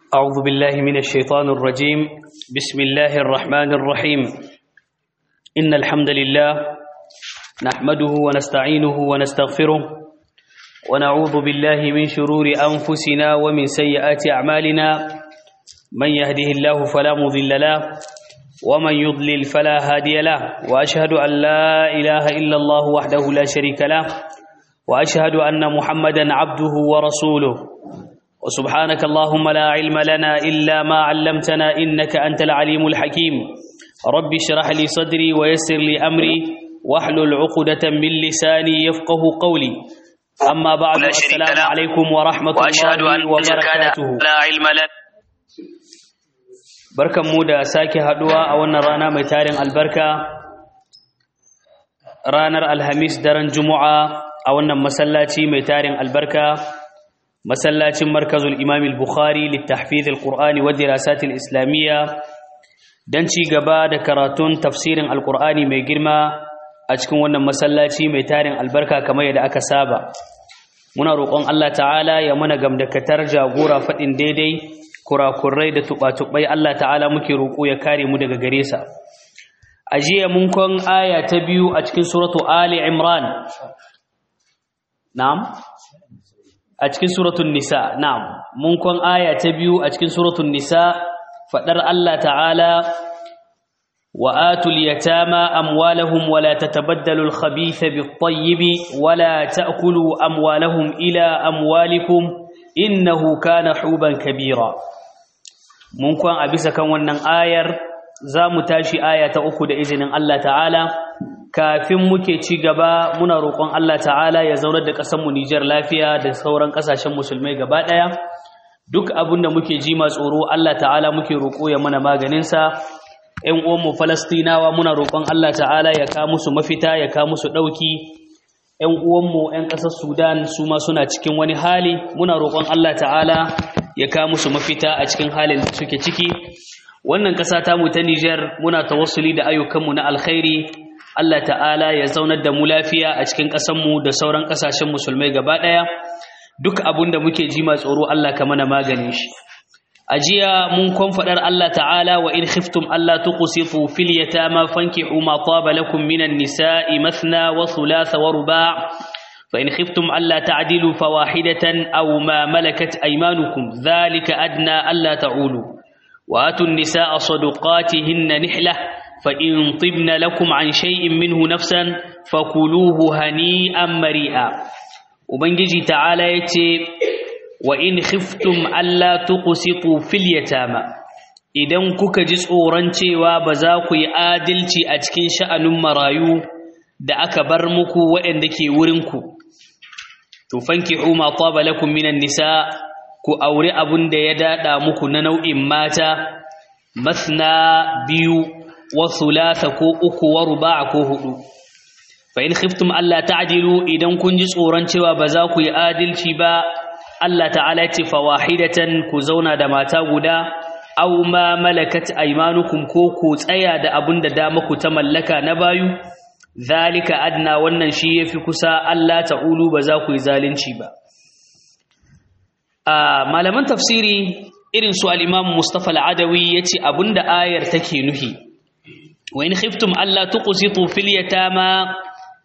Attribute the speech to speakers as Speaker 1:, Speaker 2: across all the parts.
Speaker 1: أعوذ بالله من الشيطان الرجيم بسم الله الرحمن الرحيم إن الحمد لله نحمده ونستعينه ونستغفره ونعوذ بالله من شرور أنفسنا ومن سيئات أعمالنا من يهده الله فلا مضل له ومن يضلل فلا هادي له وأشهد أن لا إله إلا الله وحده لا شريك له وأشهد أن محمدا عبده ورسوله وسبحانك اللهم لا علم لنا إلا ما علمتنا إنك أنت العليم الحكيم رب اشرح لي صدري ويسر لي أمري واحلل عقدة من لساني يفقه قولي أما بعد السلام عليكم ورحمة الله وبركاته
Speaker 2: لا علم لنا
Speaker 1: barkan mu da sake haduwa a wannan rana mai tarin albarka ranar alhamis daren juma'a a wannan masallaci mai tarin albarka masallacin markazul imam al-bukhari littahfiz al-qur'ani wa dirasat al-islamiyya dan ci gaba da karatun tafsirin al-qur'ani mai girma a cikin wannan masallaci mai tarin albarka kamar yadda aka saba muna roƙon Allah ta'ala ya mana gamdakatar jagora faɗin daidai kurakurai da tuɓa-tuɓai Allah ta'ala muke roƙo ya kare mu daga gare sa a jiya mun kon aya ta biyu a cikin suratu ali imran na'am a cikin suratul nisa na'am mun kon aya ta biyu a cikin suratul nisa fadar Allah ta'ala wa atul yatama amwalahum wa la tatabaddalu al-khabitha bit-tayyib wa la ta'kulu amwalahum ila amwalikum innahu kana huban kabira mun kon a bisa kan wannan ayar za mu tashi aya ta uku da izinin Allah ta'ala kafin muke ci gaba muna roƙon Allah ta'ala ya zaunar da ƙasarmu Nijar lafiya da sauran ƙasashen musulmai gaba ɗaya duk abin da muke ji tsoro Allah ta'ala muke roƙo ya mana maganinsa ‘yan uwanmu falastinawa muna roƙon Allah ta'ala ya ka musu mafita ya ka musu ɗauki ‘yan uwanmu ‘yan ƙasar sudan su ma suna cikin wani hali muna roƙon Allah ta'ala ya ka musu mafita a cikin halin da suke ciki wannan ƙasa ta mu ta Nijar muna tawassuli da ayyukanmu na alkhairi Allah ta'ala ya zaunar da mu lafiya a cikin ƙasanmu da sauran ƙasashen musulmai gaba ɗaya duk abin da muke ji tsoro Allah ka mana maganin shi a jiya mun kon faɗar Allah ta'ala wa in khiftum Allah tuqsitu fil yatama fankihu ma taba lakum minan nisa'i mathna wa thulatha wa ruba' fa in khiftum alla ta'dilu fawahidatan aw ma malakat aymanukum dhalika adna alla ta'ulu وآتوا النساء صدقاتهن نحلة فإن طبن لكم عن شيء منه نفسا فكلوه هنيئا مريئا وبنجي تعالى يتي وإن خفتم ألا تقسطوا في اليتامى idan kuka ji tsoron cewa ba za ku yi adalci a cikin sha'anin marayu da aka bar muku waɗanda ke wurinku to fankihu ma taba lakum minan nisa ku aure abun da ya dada muku na nau'in mata masna biyu wa thulatha ko uku wa ruba'a ko hudu fa in khiftum alla ta'dilu idan kun ji tsoron cewa ba za ku yi adalci ba Allah ta'ala ya ce fawahidatan ku zauna da mata guda aw ma malakat aymanukum ko ku tsaya da abun da dama ku ta mallaka na bayu zalika adna wannan shi yafi kusa Allah ta'ulu ba za ku yi zalunci ba malaman tafsiri irin su al-Imam Mustafa al-Adawi yace abinda ayar take nuhi wa in khiftum alla tuqsitu fil yatama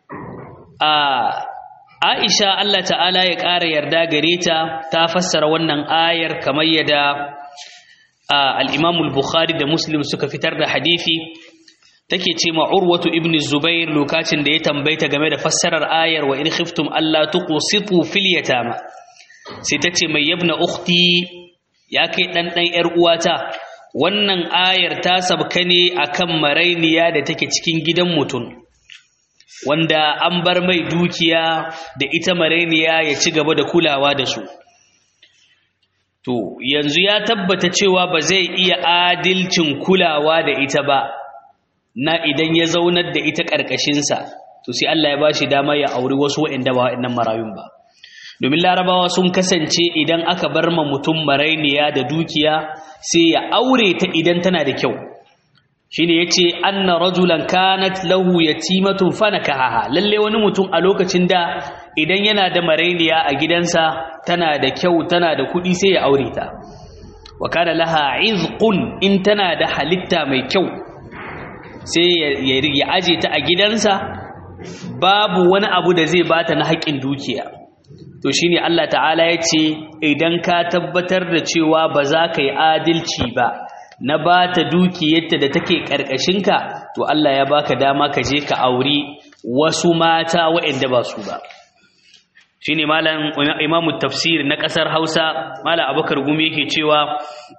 Speaker 1: Aisha Allah ta'ala ya ƙara yarda gare ta ta fassara wannan ayar kamar yadda al-Imam al-Bukhari da Muslim suka fitar da hadisi take ce ma Urwatu ibn Zubair lokacin da ya tambaita game da fassarar ayar wa in khiftum alla tuqsitu fil yatama sai ta ce mai yabna ukhti ya kai ɗan ɗan ‘yar uwata wannan ayar ta sabka ne a kan marainiya da take cikin gidan mutum wanda an bar mai dukiya da ita marainiya ya ci gaba da kulawa da su to yanzu ya tabbata cewa ba zai iya adilcin kulawa da ita ba na idan ya zaunar da ita ƙarƙashinsa to sai Allah ya ba shi dama ya auri wasu waɗanda ba waɗannan marayun ba domin larabawa sun kasance idan aka bar ma mutum marainiya da dukiya sai ya aure ta idan tana da kyau shine yace anna rajulan kanat lahu yatimatun fanakaha lalle wani mutum a lokacin da idan yana da marainiya a gidansa tana da kyau tana da kuɗi sai ya aure ta wa kana laha izqun in tana da halitta mai kyau sai ya aje ta a gidansa babu wani abu da zai bata na haƙƙin dukiya to shine Allah ta'ala ya ce idan ka tabbatar da cewa ba za ka yi adalci ba na ba ta dukiyarta da take ƙarƙashinka to Allah ya baka dama ka je ka auri wasu mata waɗanda ba su ba shine malam imamu tafsir na ƙasar Hausa malam Abubakar Gumi yake cewa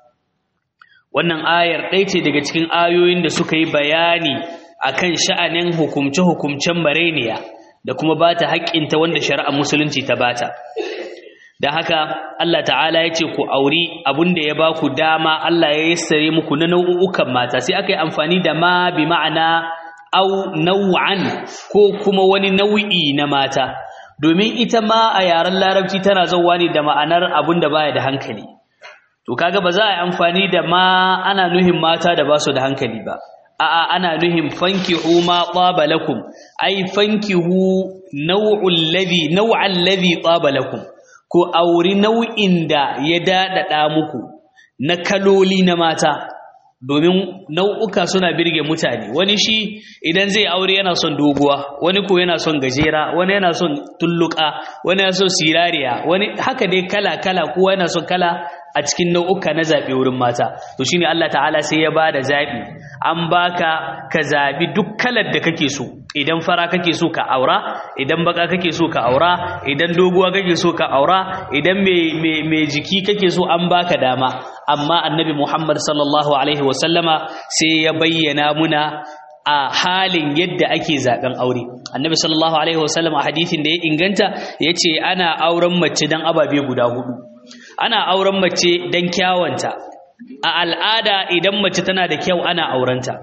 Speaker 1: wannan ayar ɗaya ce daga cikin ayoyin da suka yi bayani akan sha'anin hukumce-hukumcen mareniya da kuma ba ta haƙƙinta wanda shari'ar musulunci ta bata da haka Allah ta'ala ya ce ku auri abinda ya ba ku dama Allah ya yassare muku na nau'ukan mata sai aka yi amfani da ma bi ma'ana au nau'an ko kuma wani nau'i na mata domin ita ma a yaren larabci tana zauwa ne da ma'anar abin da baya da hankali to kaga ba za a yi amfani da ma ana nuhin mata da ba su da hankali ba a'a ana nuhin fankihu ma tsaba lakum ai fankihu nau'ul ladhi nau'al ladhi tsaba lakum ko auri nau'in da ya dadada muku na kaloli na mata domin nau'uka suna birge mutane wani shi idan zai aure yana son doguwa wani ko yana son gajera wani yana son tulluka wani yana son sirariya wani haka dai kala kala kowa yana son kala a cikin nau'uka na zaɓe wurin mata to shine Allah ta'ala sai ya bada zaɓi an baka ka zaɓi duk kalar da kake so idan fara kake so ka aura idan baka kake so ka aura idan doguwa kake so ka aura idan mai jiki kake so an baka dama amma annabi Muhammad sallallahu alaihi wasallama sai ya bayyana muna a halin yadda ake zaben aure annabi sallallahu alaihi wasallam a hadisin da ya inganta yace ana auren mace dan ababe guda hudu ana auren mace dan kyawanta a al'ada idan mace tana da kyau ana aurenta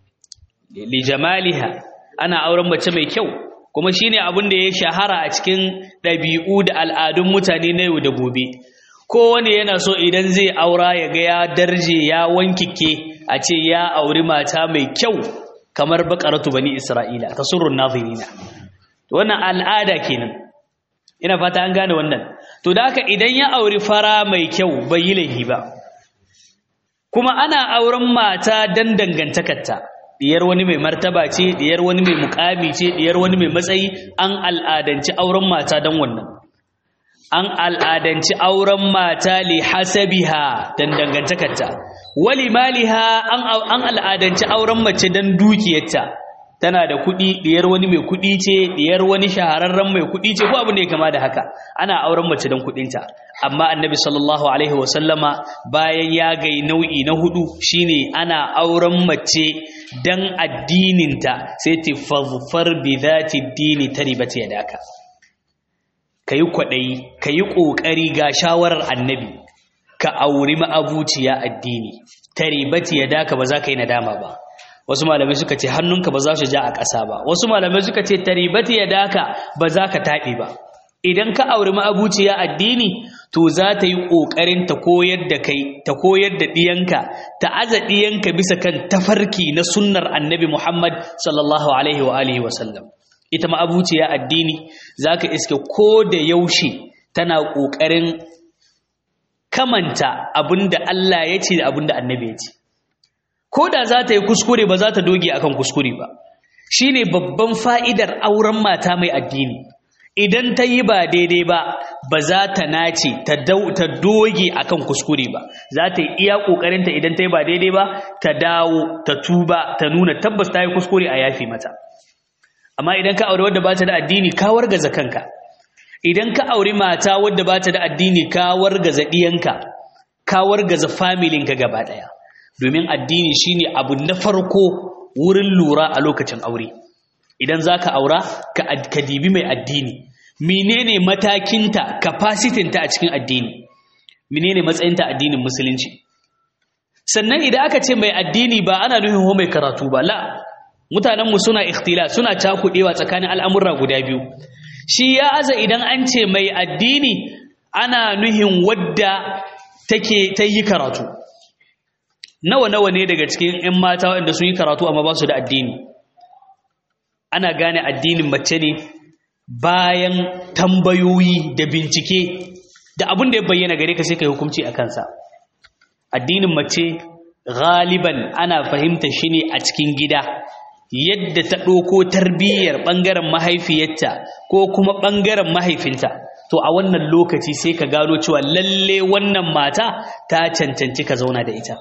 Speaker 1: li jamaliha ana auren mace mai kyau kuma shine abin da ya shahara a cikin ɗabi'u da al'adun mutane na yau da gobe kowane yana so idan zai aura ya ga ya darje ya wankike a ce ya auri mata mai kyau kamar bakaratu bani isra'ila tasurrun nazirina wannan al'ada kenan ina fata an gane wannan to da haka idan ya auri fara mai kyau bai yi laifi ba kuma ana auren mata dan dangantakarta diyar wani mai martaba ce diyar wani mai mukami ce diyar wani mai matsayi an al'adanci auren mata dan wannan an al'adanci auren mata li hasabiha dan dangantakarta wali maliha an al'adanci auren mace dan dukiyarta tana da kuɗi diyar wani mai kuɗi ce diyar wani shahararren mai kuɗi ce ko abin da ya kama da haka ana auren mace dan kuɗinta amma annabi sallallahu alaihi wasallama bayan ya gai nau'i na hudu shine ana auren mace dan addininta sai ta fazfar bi zati dini taribata yadaka kayi kwadayi kayi kokari ga shawarar annabi ka auri ma'abuciya addini taribata yadaka ba za ka yi nadama ba wasu malamai suka ce hannunka ba za su ja a ƙasa ba wasu malamai suka ce taribata yadaka ba za ka taɓe ba idan ka auri ma'abuciya addini to za ta yi ƙoƙarin ta koyar da kai ta koyar da ɗiyanka ta aza ɗiyanka bisa kan tafarki na sunnar annabi Muhammad sallallahu alaihi wa alihi wa sallam ita ma'abuciya addini za ka iske ko da yaushe tana ƙoƙarin kamanta abinda Allah ya ce da abinda annabi ya ce ko da za ta yi kuskure ba za ta doge akan kuskure ba shine babban fa'idar auren mata mai addini idan ta yi ba daidai ba ba za ta nace ta doge akan kuskure ba za ta yi iya ƙoƙarinta idan ta yi ba daidai ba ta dawo ta tuba ta nuna tabbas ta yi kuskure a yafi mata amma idan ka aure wadda ba ta da addini ka wargaza kanka idan ka auri mata wadda ba ta da addini ka wargaza ɗiyanka ka wargaza familinka gaba ɗaya domin addini shine abu na farko wurin lura a lokacin aure idan za ka aura ka dibi mai addini menene matakinta capacitynta a cikin addini menene matsayinta addinin musulunci sannan idan aka ce mai addini ba ana nufin ho mai karatu ba la mutanenmu suna ikhtila suna cakudewa tsakanin al'amurra guda biyu shi ya aza idan an ce mai addini ana nuhin wadda take ta yi karatu nawa nawa ne daga cikin 'yan mata waɗanda sun yi karatu amma ba su da addini ana gane addinin mace ne bayan tambayoyi da bincike da abin da ya bayyana gare ka sai ka yi hukunci a kansa addinin mace galiban ana fahimta shi ne a cikin gida yadda ta ɗauko tarbiyyar ɓangaren mahaifiyarta ko kuma ɓangaren mahaifinta to a wannan lokaci sai ka gano cewa lalle wannan mata ta cancanci ka zauna da ita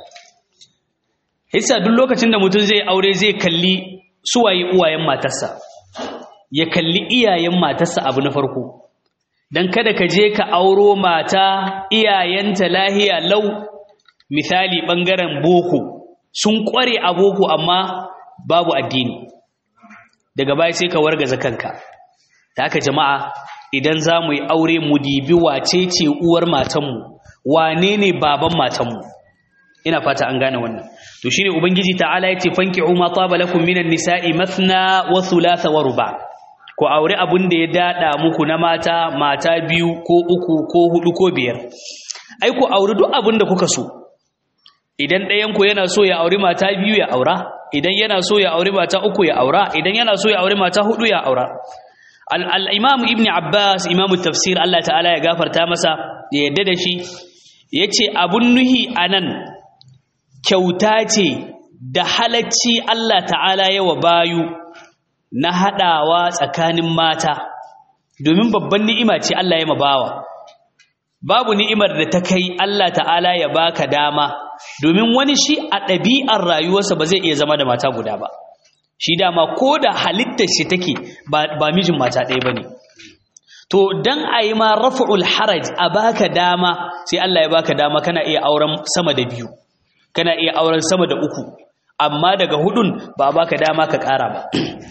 Speaker 1: hissa duk lokacin da mutum zai aure zai kalli suwaye uwayen matarsa ya kalli iyayen matarsa abu na farko don kada ka je ka auro mata iyayenta lahiya lau misali ɓangaren boko sun ƙware a boko amma babu addini daga baya sai ka wargaza kanka ta haka jama'a idan za mu yi aure mu dibi wace ce uwar matanmu wane ne baban matanmu ina fata an gane wannan to shine ubangiji ta'ala yace fanki'u ma taba lakum minan nisa'i mathna wa thulatha wa ruba ku aure abun da ya dada muku na mata mata biyu ko uku ko hudu ko biyar ai ku aure duk abun da kuka so idan ɗayan ku yana so ya aure mata biyu ya aura idan yana so ya aure mata uku ya aura idan yana so ya aure mata hudu ya aura al-imam ibn abbas imam tafsir Allah ta'ala ya gafarta masa ya yadda da shi yace abun nuhi anan kyauta ce da halacci Allah ta'ala yawa bayu na haɗawa tsakanin mata domin babban ni'ima ce Allah ya mabawa babu ni'imar da ta kai Allah ta'ala ya baka dama domin wani shi a ɗabi'ar rayuwarsa ba zai iya zama da mata guda ba shi dama ko da halittar shi take ba mijin mata ɗaya ba ne to dan a yi ma rafa'ul haraj a baka dama sai Allah ya baka dama kana iya auren sama da biyu kana iya auren sama da uku amma daga hudun ba a baka dama ka ƙara ba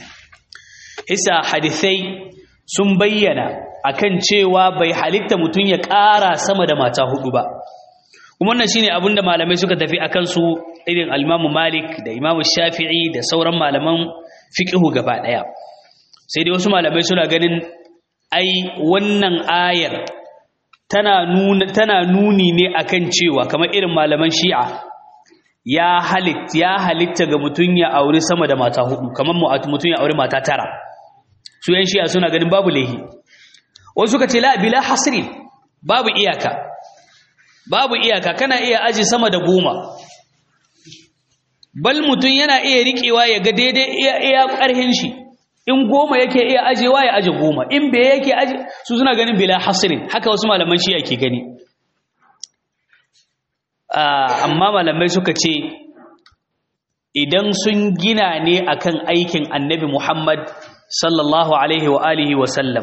Speaker 1: isa hadisai sun bayyana akan cewa bai halitta mutum ya ƙara sama da mata hudu ba kuma wannan shine abin da malamai suka tafi akan su irin al Malik da Imam Shafi'i da sauran malaman fiqhu gaba daya sai dai wasu malamai suna ganin ai wannan ayar tana nuna tana nuni ne akan cewa kamar irin malaman Shi'a ya halitta ya halitta ga mutum ya aure sama da mata hudu kamar mutum ya aure mata tara su yan Shi'a suna ganin babu lehi wasu suka ce la bila hasrin babu iyaka babu iyaka kana iya aji sama da goma bal mutum yana iya riƙewa ya ga daidai iya iya ƙarhin shi in goma yake iya ajewa ya aje goma in bai yake aje su suna ganin bila hasrin haka wasu malaman shi ke gani amma malamai suka ce idan sun gina ne akan aikin annabi Muhammad sallallahu alaihi wa alihi wa sallam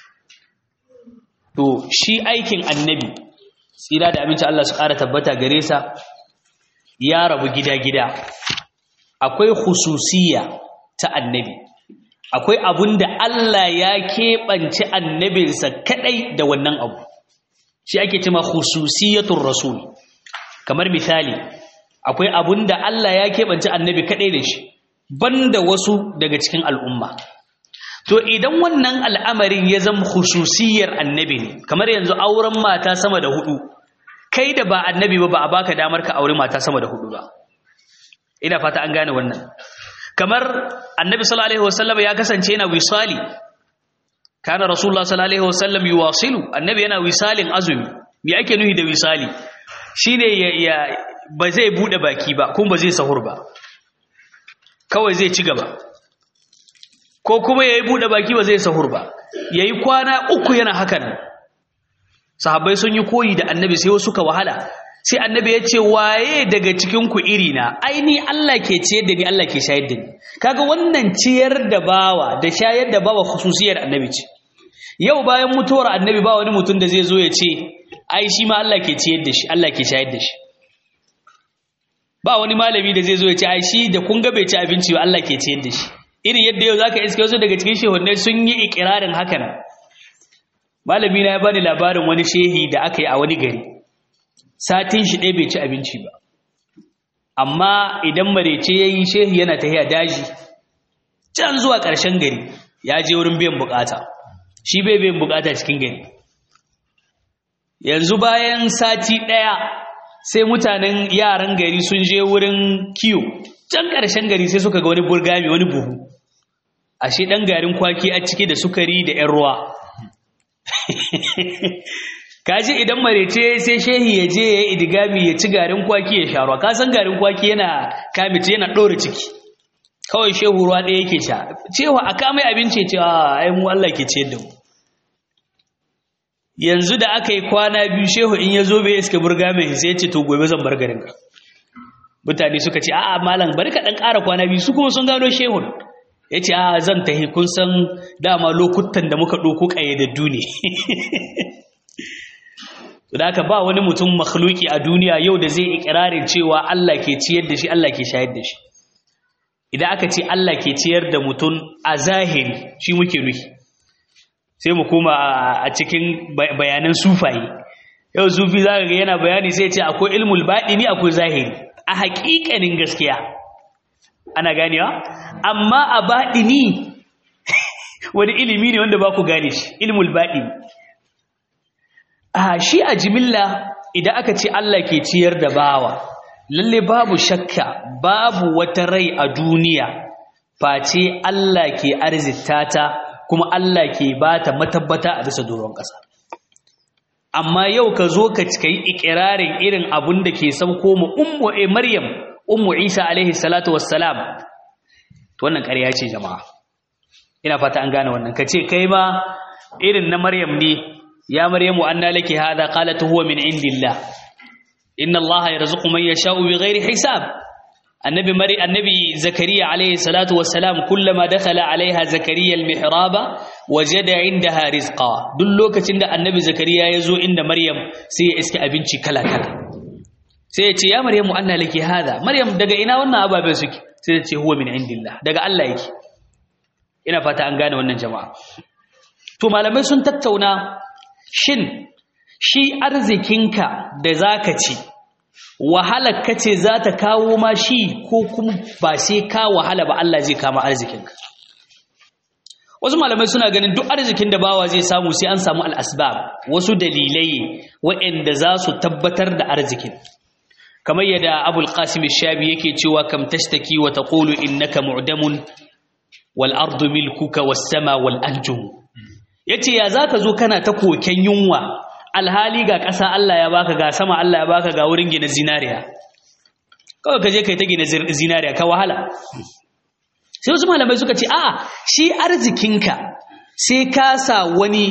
Speaker 1: to shi aikin annabi tsira da aminci Allah su ƙara tabbata gare sa ya rabu gida-gida akwai hususiya ta annabi akwai abun da Allah ya keɓance annabinsa kaɗai da wannan abu shi ake cima hususiyatun rasul kamar misali akwai abun da Allah ya keɓance annabi kaɗai da shi banda wasu daga cikin al'umma to idan wannan al'amarin ya zama hususiyar annabi ne kamar yanzu auren mata sama da hudu kai da ba annabi ba ba a baka damar ka aure mata sama da hudu ba ina fata an gane wannan kamar annabi sallallahu alaihi wasallam ya kasance yana wisali kana rasulullah sallallahu alaihi wasallam yuwasilu annabi yana wisalin azumi me ake nuhi da wisali shine ya, ya ba zai bude baki ba kuma ba zai sahur ba kawai zai ci gaba ko kuma yayi bude baki ba zai sahur ba yayi kwana uku yana hakan sahabbai sun yi koyi da annabi sai wasu ka wahala sai annabi ya ce waye daga cikin ku iri na aini Allah ke ciyar da ni Allah ke shayar da ni kaga wannan ciyar da bawa da shayar da bawa khususiyar annabi ce yau bayan mutuwar annabi ba wani mutum da zai zo ya ce ai shi ma Allah ke ciyar da shi Allah ke shayar da shi ba wani malami da zai zo ya ce ai shi da kun ga bai ci abinci ba Allah ke ciyar da shi irin yadda yau zaka iske wasu daga cikin shehunai sun yi ikirarin haka nan malami na ya bani labarin wani shehi da aka yi a wani gari satin shi ɗaya bai ci abinci ba amma idan marece ya yi shehi yana tahiya daji can zuwa ƙarshen gari ya je wurin biyan bukata shi bai biyan bukata cikin gari yanzu bayan sati ɗaya sai mutanen yaran gari sun je wurin kiyo can ƙarshen gari sai suka ga wani burgami wani buhu ashe ɗan garin kwaki a ciki da sukari da 'yan ruwa kaji idan marece sai shehi ya je ya idigami ya ci garin kwaki ya sharuwa ka san garin kwaki yana kamice yana ɗora ciki kawai shehu ruwa ɗaya yake sha cewa a kamai abinci ce a ai mu Allah ke ciyar da mu yanzu da aka yi kwana biyu shehu in ya zo bai iska burga mai sai ya ce to gobe zan bar garin ka mutane suka ce a'a malam bari ka ɗan ƙara kwana biyu su kuma sun gano shehun ya ce a zan tahi kun san dama lokutan da muka ɗauko ƙayyadaddu ne da haka ba wani mutum makhluki a duniya yau da zai ikirarin cewa Allah ke ciyar da shi Allah ke shayar da shi idan aka ce Allah ke ciyar da mutum a zahiri shi muke nufi sai mu koma a cikin bayanan sufaye yau sufi za ga yana bayani sai ce akwai ilmul baɗini akwai zahiri a haƙiƙanin gaskiya ana ganewa amma a baɗini wani ilimi ne wanda ba ku gane shi ilmul baɗini a shi a jimilla idan aka ce Allah ke ciyar da bawa lalle babu shakka babu wata rai a duniya face Allah ke arzita ta kuma Allah ke bata matabbata a bisa doron ƙasa amma yau ka zo ka yi ikirarin irin abun da ke sauko mu ummu e maryam ummu isa alaihi salatu wassalam to wannan ƙarya ce jama'a ina fata an gane wannan ka ce kai ma irin na maryam ne يا مريم أن لك هذا قالت هو من عند الله إن الله يرزق من يشاء بغير حساب النبي مري النبي زكريا عليه الصلاة والسلام كلما دخل عليها زكريا المحراب وجد عندها رزقا دل لوكacin da annabi zakariya yazo inda maryam sai ya iska abinci kala kala sai ya ce ya maryamu anna laki hada maryam daga ina wannan ababen suke sai ya ce huwa min indillah daga Allah yake ina fata an gane wannan jama'a to malamai sun tattauna shin shi arzikinka da zaka ci wahalar kace za ta kawo ma shi ko kuma ba sai ka wahala ba Allah zai kama arzikinka wasu malamai suna ganin duk arzikin da bawa zai samu sai an samu al'asbab wasu dalilai waɗanda za su tabbatar da arzikin kamar yadda abul qasim shabi yake cewa kam tashtaki wa taqulu innaka mu'damun wal ardu milkuka was sama wal anjum yace ya zaka zo kana ta koken yunwa alhali ga ƙasa Allah ya baka ga sama Allah ya baka ga wurin gina zinariya kawai ka je kai ta gina zinariya ka wahala sai wasu malamai suka ce a'a shi arzikinka sai ka sa wani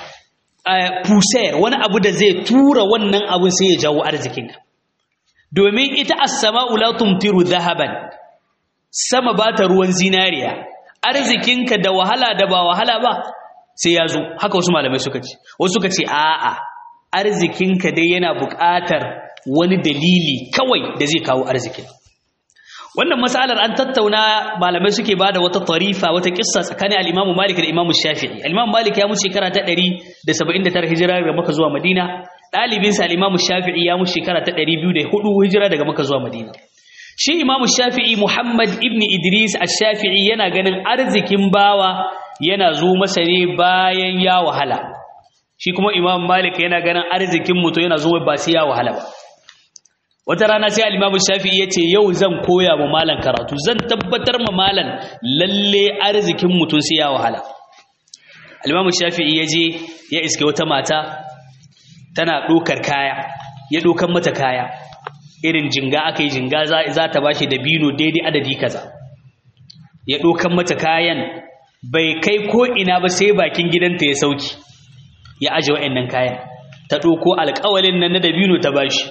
Speaker 1: pusayar wani abu da zai tura wannan abun sai ya jawo arzikinka domin ita as-sama'u la tumtiru dhahaban sama ba ta ruwan zinariya arzikinka da wahala da ba wahala ba sai ya zo haka wasu malamai suka ce wasu suka ce a'a arzikinka dai yana buƙatar wani dalili kawai da zai kawo arzikin wannan matsalar an tattauna malamai suke ba da wata tarifa wata kissa tsakanin al-Imam Malik da Imam Shafi'i al-Imam Malik ya mutu shekara ta 179 hijira daga Makka zuwa Madina dalibin sa al-Imam Shafi'i ya mutu shekara ta 204 hijira daga Makka zuwa Madina shi Imam Shafi'i Muhammad ibn Idris ash-Shafi'i yana ganin arzikin bawa yana zo masa ne bayan ya wahala shi kuma Imam Malik yana ganin arzikin mutum yana zo ba sai ya wahala ba wata rana sai al-Imam Shafi'i yace yau zan koya ma malan karatu zan tabbatar ma malan lalle arzikin mutum sai ya wahala al-Imam Shafi'i yaje ya iske wata mata tana dokar kaya ya dokan mata kaya irin jinga akai jinga za ta bashi da bino daidai adadi kaza ya dokan mata kayan bai kai ko ina ba sai bakin gidanta ya sauki ya aje wa'annan kayan ta doko alƙawalin nan na dabino ta bashi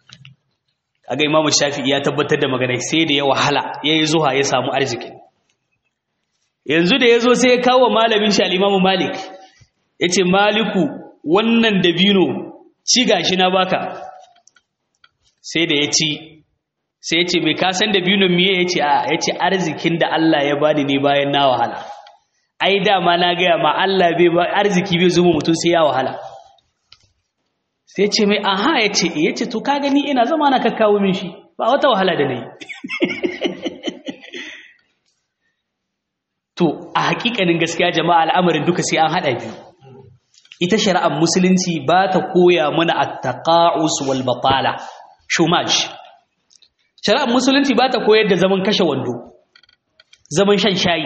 Speaker 1: kaga imamu shafi'i ya tabbatar da magana sai da ya wahala ya yi zuwa ya samu arziki yanzu da ya zo sai ya kawo malamin shi al'imamu malik ya ce maliku wannan dabino ci gashi na baka sai da ya ci sai ya ce mai kasan dabinon miye ya ce a ya ce arzikin da Allah ya bani ne bayan na wahala ai dama na gaya ma Allah bai arziki bai zuma mutum sai ya wahala sai ce mai aha ya ce ya ce to ka gani ina zama na kakkawo min shi ba wata wahala da na yi to a hakikanin gaskiya jama'a al'amarin duka sai an haɗa biyu ita shari'ar musulunci ba ta koya mana at-taqa'us wal batala shumaj shari'ar musulunci ba ta koyar da zaman kashe wando zaman shan shayi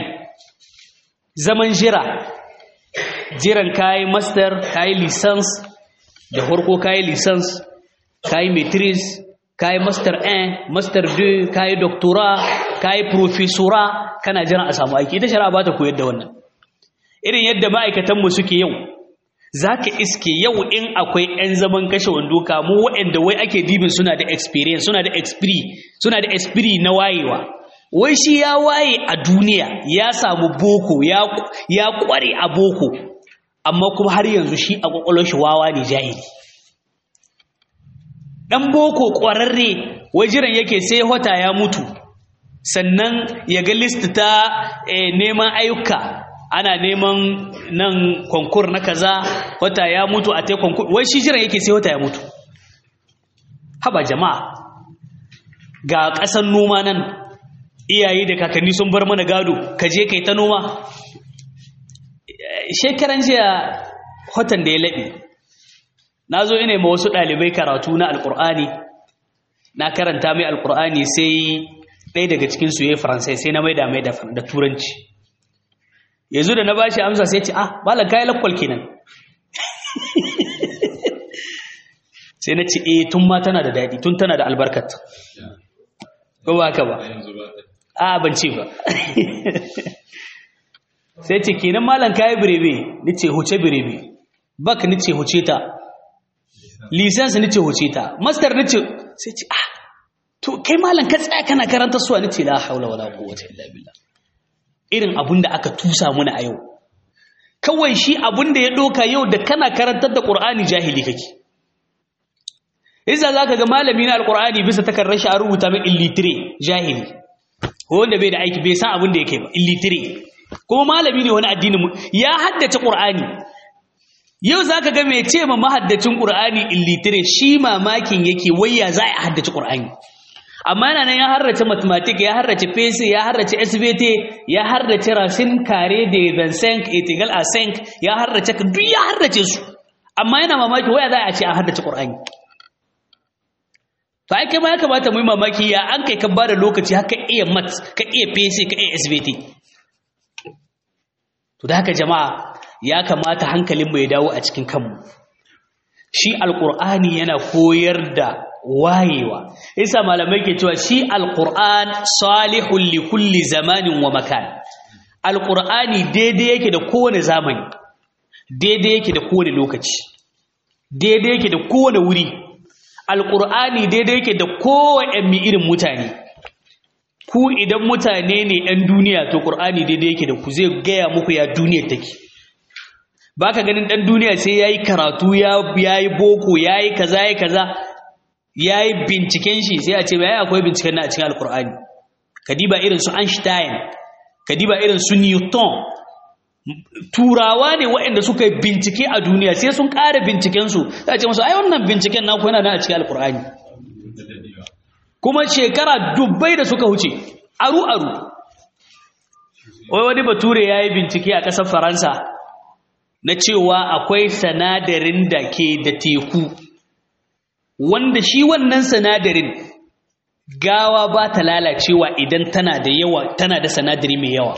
Speaker 1: zaman jira jiran kayi master kayi license da farko kayi lisans kayi matrix kayi master 1 master 2 kayi doctora kayi professora kana jiran a samu aiki ita shari'a ba ta koyar da wannan irin yadda ma'aikatanmu suke yau za ka iske yau in akwai 'yan zaman kashe wando kamu waɗanda wai ake dibin suna da experience suna da expiri suna da expiri na wayewa wai shi ya waye a duniya ya samu boko ya kware a boko amma kuma har yanzu shi a kwakwalwar shi wawa ne jahili dan boko kwararre wai jiran yake sai wata ya mutu sannan ya ga list ta neman ayyuka ana neman nan konkur na kaza wata ya mutu a tai konkur wai shi jiran yake sai wata ya mutu haba jama'a ga ƙasan noma nan iyaye da kakanni sun bar mana gado ka je kai ta noma shekaran jiya watan da ya laɓe na zo ina ma wasu ɗalibai karatu na alƙur'ani na karanta mai alƙur'ani sai ɗaya daga cikinsu ya yi faransai sai na maida mai da turanci yanzu da na ba shi amsa sai ce ah malam kayi lakwal kenan sai na ce eh tun ma tana da daɗi tun tana da albarkat ko ba haka ba a ban ce ba sai ce kenan malam kayi birebe ni ce huce birebe bak ni ce huce ta lisansi ni ce huce ta master ni ce sai ce ah to kai malam ka tsaya kana karanta suwa ni ce la haula wala quwwata illa billah irin abun da aka tusa muna a yau kawai shi abun da ya doka yau da kana karantar da qur'ani jahili kake Iza za ka ga malami na alkur'ani bisa takardar shi a rubuta min illitire jahili ko wanda bai da aiki bai san abin da yake ba illitire kuma malami ne wani addinin mu ya haddace qur'ani yau za ka ga mai ce ma mahaddacin qur'ani illitire shi mamakin yake wayya za a haddace qur'ani amma yana nan ya harrace mathematics ya harrace physics ya harrace SVT ya harrace racine carré de 25 integral a 5 ya harrace duk ya harrace su amma yana mamaki waya za a ce a haddace qur'ani to ai kai ma ya kamata mu yi mamaki ya an kai ka bada lokaci haka iya mat ka iya pc ka iya svt to da haka jama'a ya kamata hankalin mu ya dawo a cikin kanmu shi alqur'ani yana koyar da wayewa yasa malamai ke cewa shi alqur'an salihul li kulli zamanin wa makan alqur'ani daidai yake da kowane zamani daidai yake da kowane lokaci daidai yake da kowane wuri alƙur'ani daidai yake da kowane irin mutane ku idan mutane ne 'yan duniya to ƙur'ani daidai yake da ku zai gaya muku ya duniyar take ba ka ganin ɗan duniya sai ya yi karatu ya yi boko ya yi kaza ya kaza ya yi binciken shi sai a ce ya akwai binciken na a cikin alƙur'ani kadiba irin su einstein kadiba irin su newton turawa ne waɗanda suka yi bincike a duniya sai sun ƙara bincikensu za ce musu ai wannan binciken naku yana nan a cikin alkur'ani kuma shekara dubbai da suka wuce aru-aru wai wani bature ya yi bincike a ƙasar faransa na cewa akwai sanadarin da ke da teku wanda shi wannan sanadarin gawa ba ta lalacewa idan tana da yawa tana da sanadari mai yawa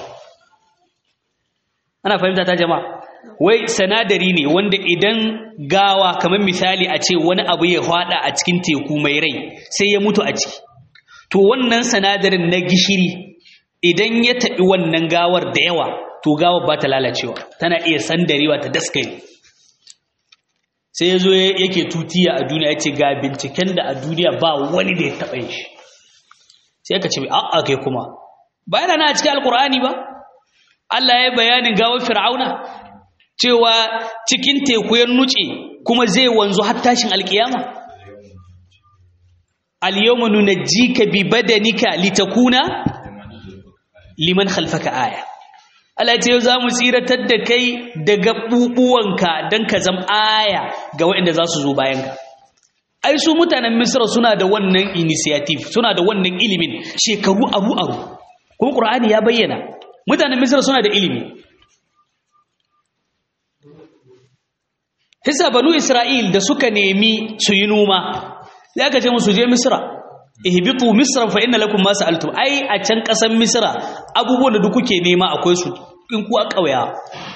Speaker 1: ana fahimta ta jama'a wai sanadari ne wanda idan gawa kamar misali a ce wani abu ya hwada a cikin teku mai rai sai ya mutu a ciki to wannan sanadarin na gishiri idan ya taɓi wannan gawar da yawa to gawar ba ta lalacewa tana iya sandarewa ta daskare sai ya zo yake tutiya a duniya ya ce ga binciken da a duniya ba wani da ya taɓa yin shi sai ka ce a'a kai kuma ba yana na a cikin alkur'ani ba Allah ya yi bayanin gawar fir'auna cewa cikin teku ya nuce kuma zai wanzu har tashin alkiyama al-yawma nunajjika bi badanika litakuna liman khalfaka aya Allah ya ce yau zamu tsiratar da kai daga bubuwanka dan ka zam aya ga waɗanda za su zo bayan ka ai su mutanen Misra suna da wannan initiative suna da wannan ilimin shekaru aru aru kuma Qur'ani ya bayyana mutanen Misra suna da ilimi Hisa banu Isra'il da suka nemi su yi noma, sai aka ce musu je Misra, ihbitu Misra fa inna lakum ma sa'altum. Ai a can ƙasar Misra abubuwan da duk kuke nema akwai su in ku a ƙauya.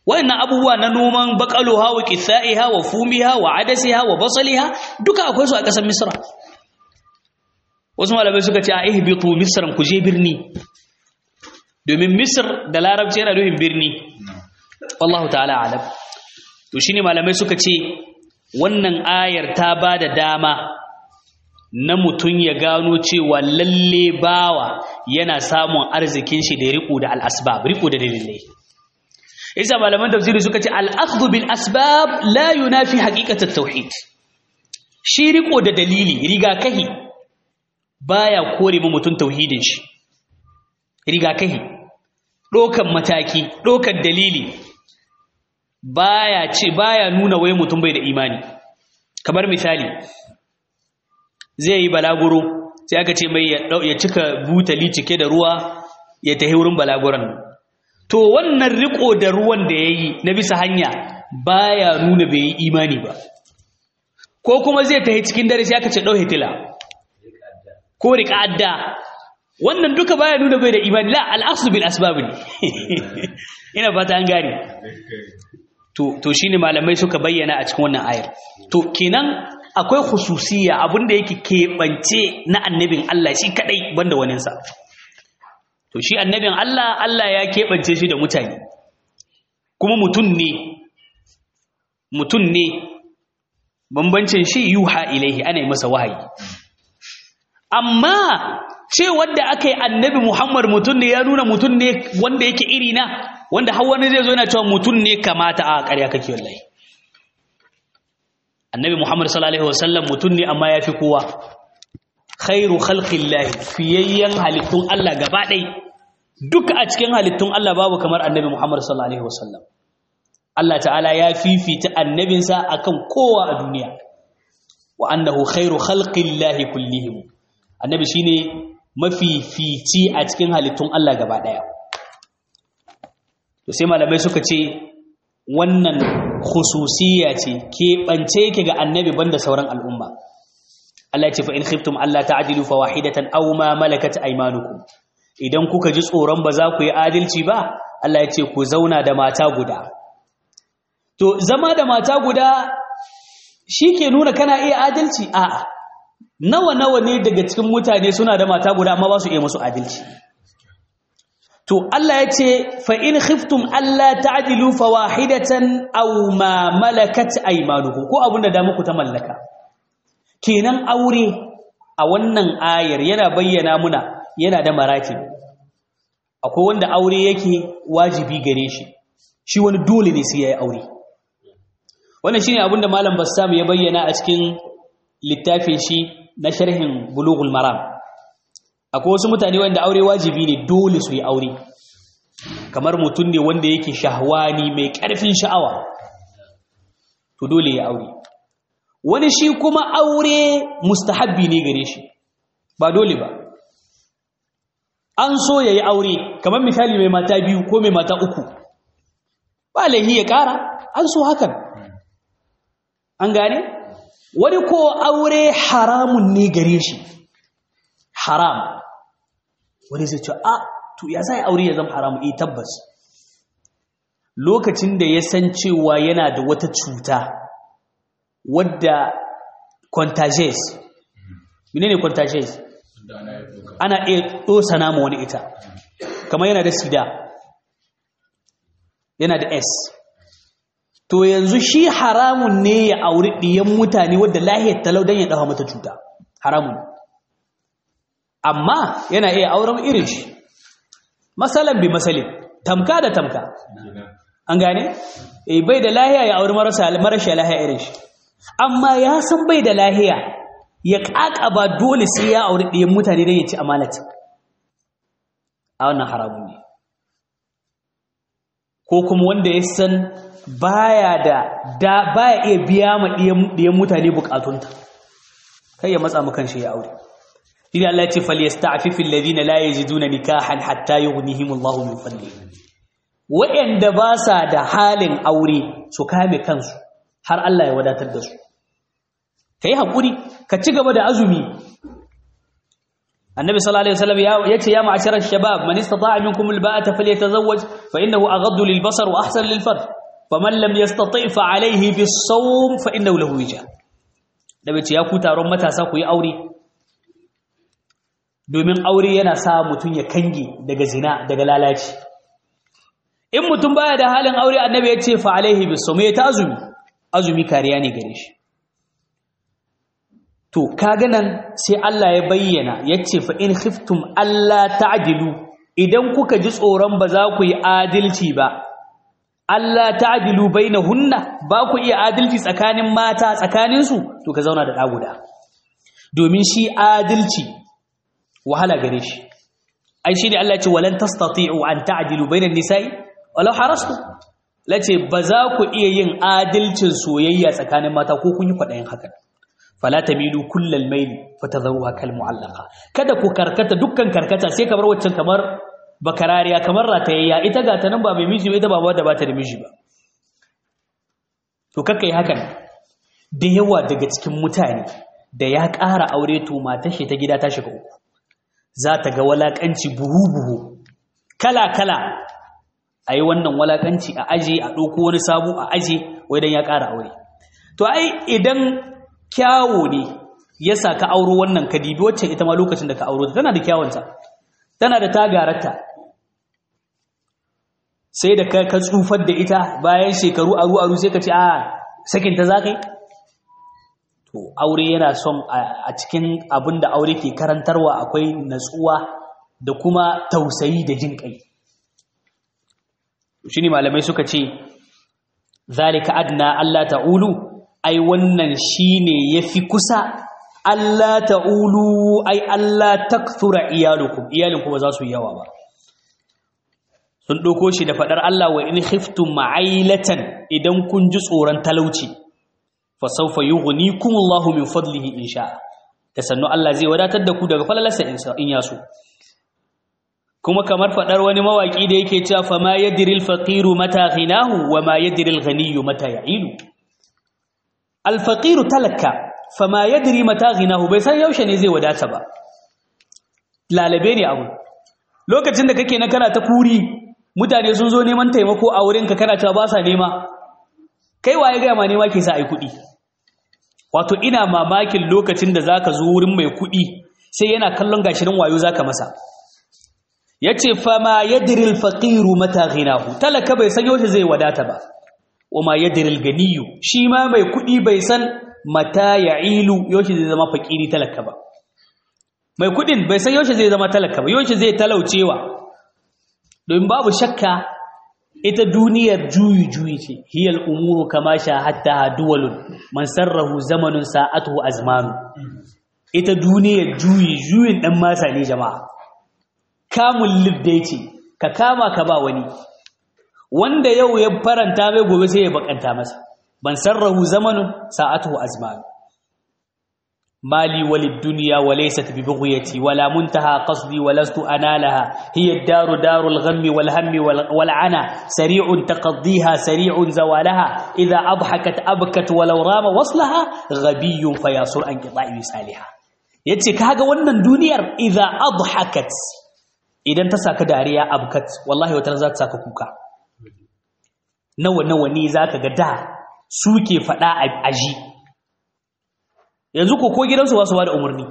Speaker 1: wayannan abubuwa na noman baqaluha wa qithaiha wa fumiha wa adasiha wa basaliha duka akwai su a ƙasar misra wasu malamai suka ce a ihbitu misran ku je birni domin misr da larabci yana nufin birni wallahu ta'ala alam to shine malamai suka ce wannan ayar ta ba da dama na mutum ya gano cewa lalle bawa yana samun arzikin shi da riko da al'asbab riko da dalilai isa malaman tafsiri suka ce al'akhdhu bil asbab la yunafi haqiqat at-tauhid shi riko da dalili rigakahi baya kore mu mutum tauhidin shi rigakahi dokan mataki dokan dalili baya ce baya nuna wai mutum bai da imani kamar misali zai yi balaguro sai aka ce mai ya cika butali cike da ruwa ya tahi wurin balaguran to wannan riko da ruwan da ya yi na bisa hanya baya nuna bai yi imani ba ko kuma zai tahi cikin dare sai aka ce ɗau hitila ko riƙa adda wannan duka baya nuna bai da imani la al'asu bil asbab ne ina fata an gane to to shine malamai suka bayyana a cikin wannan ayar to kenan akwai khususiyya abinda yake keɓance na annabin Allah shi kadai banda waninsa to shi annabin Allah Allah ya keɓance shi da mutane kuma mutum ne mutum ne bambancin shi yuha ilaihi ana yi masa wahayi amma ce wanda aka yi annabi Muhammad mutum ne ya nuna mutum ne wanda yake iri na wanda har wani zai zo yana cewa mutum ne kamata a ƙarya kake wallahi annabi Muhammad sallallahu alaihi wasallam mutum ne amma yafi kowa khairu khalqillahi fiyayyan halittun Allah gaba ɗai duka a cikin halittun Allah babu kamar annabi Muhammad sallallahu alaihi wasallam Allah ta'ala ya fifita annabinsa akan kowa a duniya wa annahu khairu khalqillahi kullihim annabi shine mafifici a cikin halittun Allah gaba ɗaya to sai malamai suka ce wannan khususiyya ce keɓance yake ga annabi banda sauran al'umma Allah ya ce fa in khiftum Allah ta'dilu fa wahidatan aw ma malakat aymanukum idan kuka ji tsoron ba za ku yi adalci ba Allah ya ce ku zauna da mata guda to zama da mata guda ke nuna kana iya adalci a'a nawa nawa ne daga cikin mutane suna da mata guda amma ba su iya musu adalci to Allah ya ce fa in khiftum alla ta'dilu fa wahidatan aw ma malakat aymanukum ko abinda da muku ta mallaka kenan aure a wannan ayar yana bayyana muna yana da maraki akwai wanda aure yake wajibi gare shi shi wani dole ne sai yayi aure wannan shine abinda malam Bassam ya bayyana a cikin littafin shi na sharhin Bulughul Maram akwai wasu mutane wanda aure wajibi ne dole su yi aure kamar mutum ne wanda yake shahwani mai ƙarfin sha'awa to dole ya aure wani shi kuma aure mustahabbi ne gare shi ba dole ba an so ya yi aure kamar misali mai mata biyu ko mai mata uku ba laihi ya ƙara an so hakan an gane wani ko aure haramun ne gare shi haram wani zai ce a to ya zai aure ya zama haramu eh tabbas lokacin da ya san cewa yana da wata cuta wadda contagious menene contagious ana iya dosana ma wani ita kamar yana da sida yana da s to yanzu shi haramun ne ya auri ɗiyan mutane wadda lahiyar talau don ya ɗawa mata cuta haramun amma yana iya auren irin shi masalan bi masalin tamka da tamka an gane eh bai da lahiya ya auri marasa marasha lahiya irin shi amma ya san bai da lahiya ya ba dole sai ya auri ɗiyan mutane don ya ci amanata a wannan haramun ne ko kuma wanda ya san baya da baya iya biya ma ɗiyan mutane bukatunta kai ya matsa mu shi ya aure shine Allah ya ce falyasta'fifil ladina la yajiduna nikahan hatta yughnihimullahu min fadlihi wa'anda ba sa da halin aure su kame kansu har Allah ya wadatar da su kai hakuri ka ci gaba da azumi annabi sallallahu alaihi wasallam ya ce ya ma'asharar shabab man istata'a minkum alba'ata falyatazawwaj fa innahu aghaddu lilbasar wa ahsan lilfarj faman lam yastati fa alayhi bis-sawm fa innahu lahu wija da bace ya ku taron matasa ku yi aure domin aure yana sa mutun ya kange daga zina daga lalaci in mutum baya da halin aure annabi ya ce fa alayhi bis-sawm ya ta azumi azumi kariya ne gare shi to kaga nan sai Allah ya bayyana yace fa in khiftum alla ta'dilu idan kuka ji tsoron ba za ku yi adalci ba Allah ta'dilu bainahunna ba ku iya adalci tsakanin mata tsakanin su to ka zauna da daguda domin shi adalci wahala gare shi ai shi ne Allah ya ce walan tastati'u an ta'dilu bainan nisa'i walau harastu lace ba za ku iya yin adalcin soyayya tsakanin mata ko kun yi kwadayin haka fala tamilu kullal mayli fatadharuha kal mu'allaqa kada ku karkata dukkan karkata sai kamar waccan kamar bakarariya kamar ratayayya ita ga ta nan ba mai miji ba ita ba wadda ba ta da miji ba to kakka yi hakan da yawa daga cikin mutane da ya ƙara aure to matar shi ta gida ta shiga uku za ta ga walakanci buhu buhu kala kala a yi wannan walakanci a aje a ɗauko wani sabu a aje wai dan ya ƙara aure to ai idan kyawo ne ya sa ka auro wannan ka dibi wacce ita ma lokacin da ka auro ta tana da kyawunta tana da tagararta sai da ka tsufar da ita bayan shekaru aru aru sai ka ce a sakin ta zakai to aure yana son a cikin abin da aure ke karantarwa akwai natsuwa da kuma tausayi da jin kai shi ne malamai suka ce zalika adna Allah ta'ulu ai wannan shine yafi kusa Allah ta'ulu ai Allah takthura iyalukum iyalinku ba za su yawa ba sun doko shi da fadar Allah wa in khiftum ma'ailatan idan kun ji tsoron talauci fa sawfa yughnikum Allahu min fadlihi insha da sannu Allah zai wadatar da ku daga falalarsa in ya so kuma kamar fadar wani mawaki da yake cewa fa ma yadril faqiru mata ghinahu wa ma yadril ghaniyyu mata ya'ilu alfaqiru talaka fama yadri mata ghinahu bai san yaushe ne zai wadata ba lalabe ne abu lokacin da kake na kana ta kuri mutane sun zo neman taimako a wurinka kana cewa ba sa nema kai waye ga ma nema ke sa ai kuɗi wato ina mamakin lokacin da zaka zo wurin mai kuɗi sai yana kallon gashirin wayo zaka masa yace fama yadri alfaqiru mata ghinahu talaka bai san yaushe zai wadata ba wama yadril ganiyu shi ma mai kudi bai san mata ya'ilu yaushe zai zama fakiri talaka ba mai kudin bai san yaushe zai zama talaka ba yaushe zai talaucewa don babu shakka ita duniyar juyi juyi ce hiyal umuru kama sha hatta duwalun man sarrahu zamanun sa'atuhu azmanu ita duniyar juyi juyin dan masa ne jama'a kamun libdai ce ka kama ka ba wani wanda yau ya faranta mai gobe sai ya bakanta masa ban sarrahu zamanun sa'atuhu azman mali walid dunya wa laysat bi bughyati wala muntaha qasdi wa lastu analaha hiya ad-daru darul ghammi wal hammi wal ana sari'un taqdiha sari'un zawalaha idha adhakat abkat walau rama waslaha ghabiyyun fayasur an qita'i salihah yace kaga wannan duniyar idha adhakat idan ta saka dariya abkat wallahi wata za ta saka kuka nawa nawa ne zaka ga da suke fada a aji yanzu ko ko gidansu ba su ba da umarni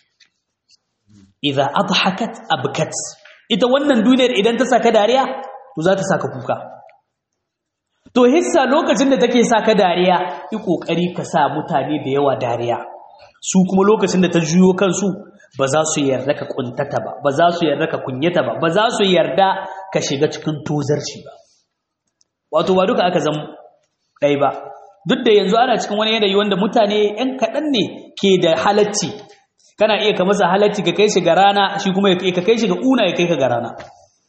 Speaker 1: idza adhakat abkat ita wannan duniyar idan ta saka dariya to za ta saka kuka to hissa lokacin da take saka dariya yi kokari ka sa mutane da yawa dariya su kuma lokacin da ta juyo kansu ba za su yarda ka kuntata ba ba za su yarda ka kunyata ba ba za su yarda ka shiga cikin tozarci ba wato ba duka aka zama ɗai ba duk da yanzu ana cikin wani yanayi wanda mutane ‘yan kaɗan ne ke da halacci kana iya ka masa halacci ka kai shi ga rana shi kuma ka kai shi ga una ya kai ka ga rana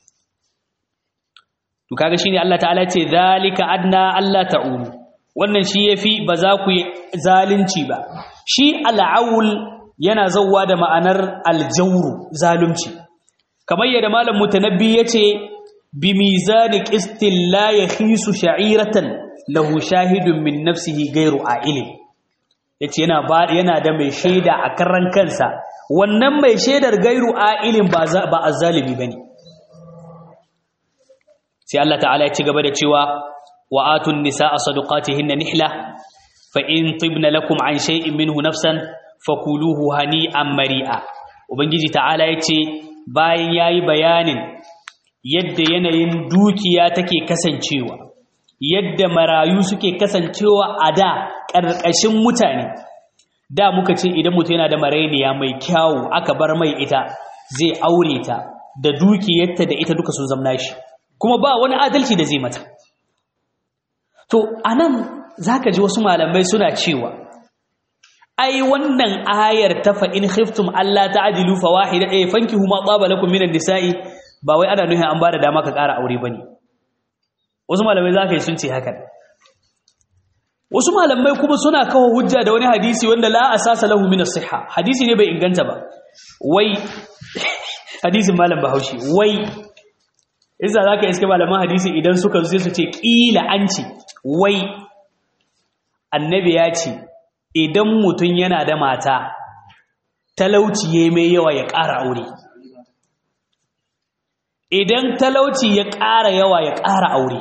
Speaker 1: to kaga shine Allah ta'ala ce zalika adna Allah ta'ulu wannan shi yafi ba za ku yi zalunci ba shi al'aul yana zawwa da ma'anar aljawru zalunci kamar yadda malam mutanabbi yace bi mizani qistin la yakhisu sha'iratan lahu shahidun min nafsihi ghairu a'ilin yace yana ba yana da mai shaida a karan kansa wannan mai shaidar gairu a'ilin ba ba azzalimi bane sai Allah ta'ala ya ci gaba da cewa wa atun nisaa sadaqatihinna nihla fa in tibna lakum an shay'in minhu nafsan fakuluhu hani'an mari'a ubangiji ta'ala yace bayan yayi bayanin yadda yanayin dukiya take kasancewa yadda marayu suke kasancewa a da ƙarƙashin mutane da muka ce idan mutum yana da marainiya mai kyawu aka bar mai ita zai aure ta da dukiyarta da ita duka sun zamna shi kuma ba wani adalci da zai mata to anan zaka ji wasu malamai suna cewa ai wannan ayar ta fa in khiftum alla ta'dilu fawahida eh fankihu ma taba lakum minan nisa'i ba wai ana nuhin an bada dama ka ƙara aure bane wasu malamai zaka yi sun ce haka wasu malamai kuma suna kawo hujja da wani hadisi wanda la asasa lahu min as-sihha hadisi ne bai inganta ba wai hadisin malam Bahaushe wai isa zaka iske malaman hadisi idan suka zo sai su ce kila an ce wai annabi ya ce idan mutum yana da mata talauci ya mai yawa ya ƙara aure idan talauci ya ƙara yawa ya ƙara aure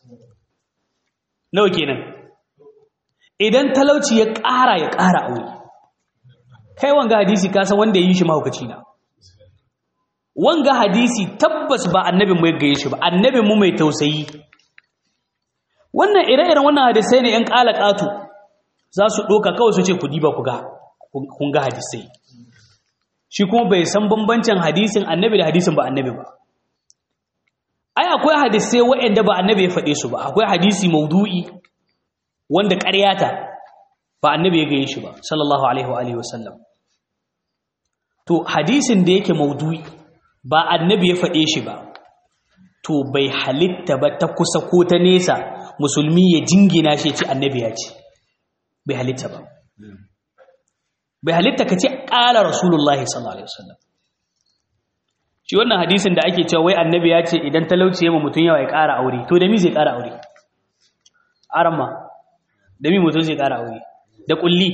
Speaker 1: nawa kenan idan talauci ya ƙara ya ƙara aure kai wanga hadisi kasan wanda ya yi shi mahaukaci na wanga hadisi tabbas ba annabin mu ya gaye shi ba annabin mu mai tausayi wannan ire-iren wannan hadisai ne 'yan ƙala ƙato za su ɗoka kawai su ce ku diba ku ga kun ga hadisai shi kuma bai san bambancin hadisin annabi da hadisin ba annabi ba ai akwai hadisai waɗanda ba annabi ya faɗe su ba akwai hadisi maudu'i wanda ƙaryata ba annabi ya gaye shi ba sallallahu alaihi wa alihi wasallam to hadisin da yake maudu'i ba annabi ya faɗe shi ba to bai halitta ba ta kusa ko ta nesa musulmi ya jingina shi ce annabi ya ce bai halitta ba bai halitta ka ce ƙala rasulullahi sallallahu alaihi wasallam shi wannan hadisin da ake cewa wai annabi ya ce idan talauci ya mutum yawa ya ƙara aure to da mi zai ƙara aure arama da mi mutum zai ƙara aure da ƙulli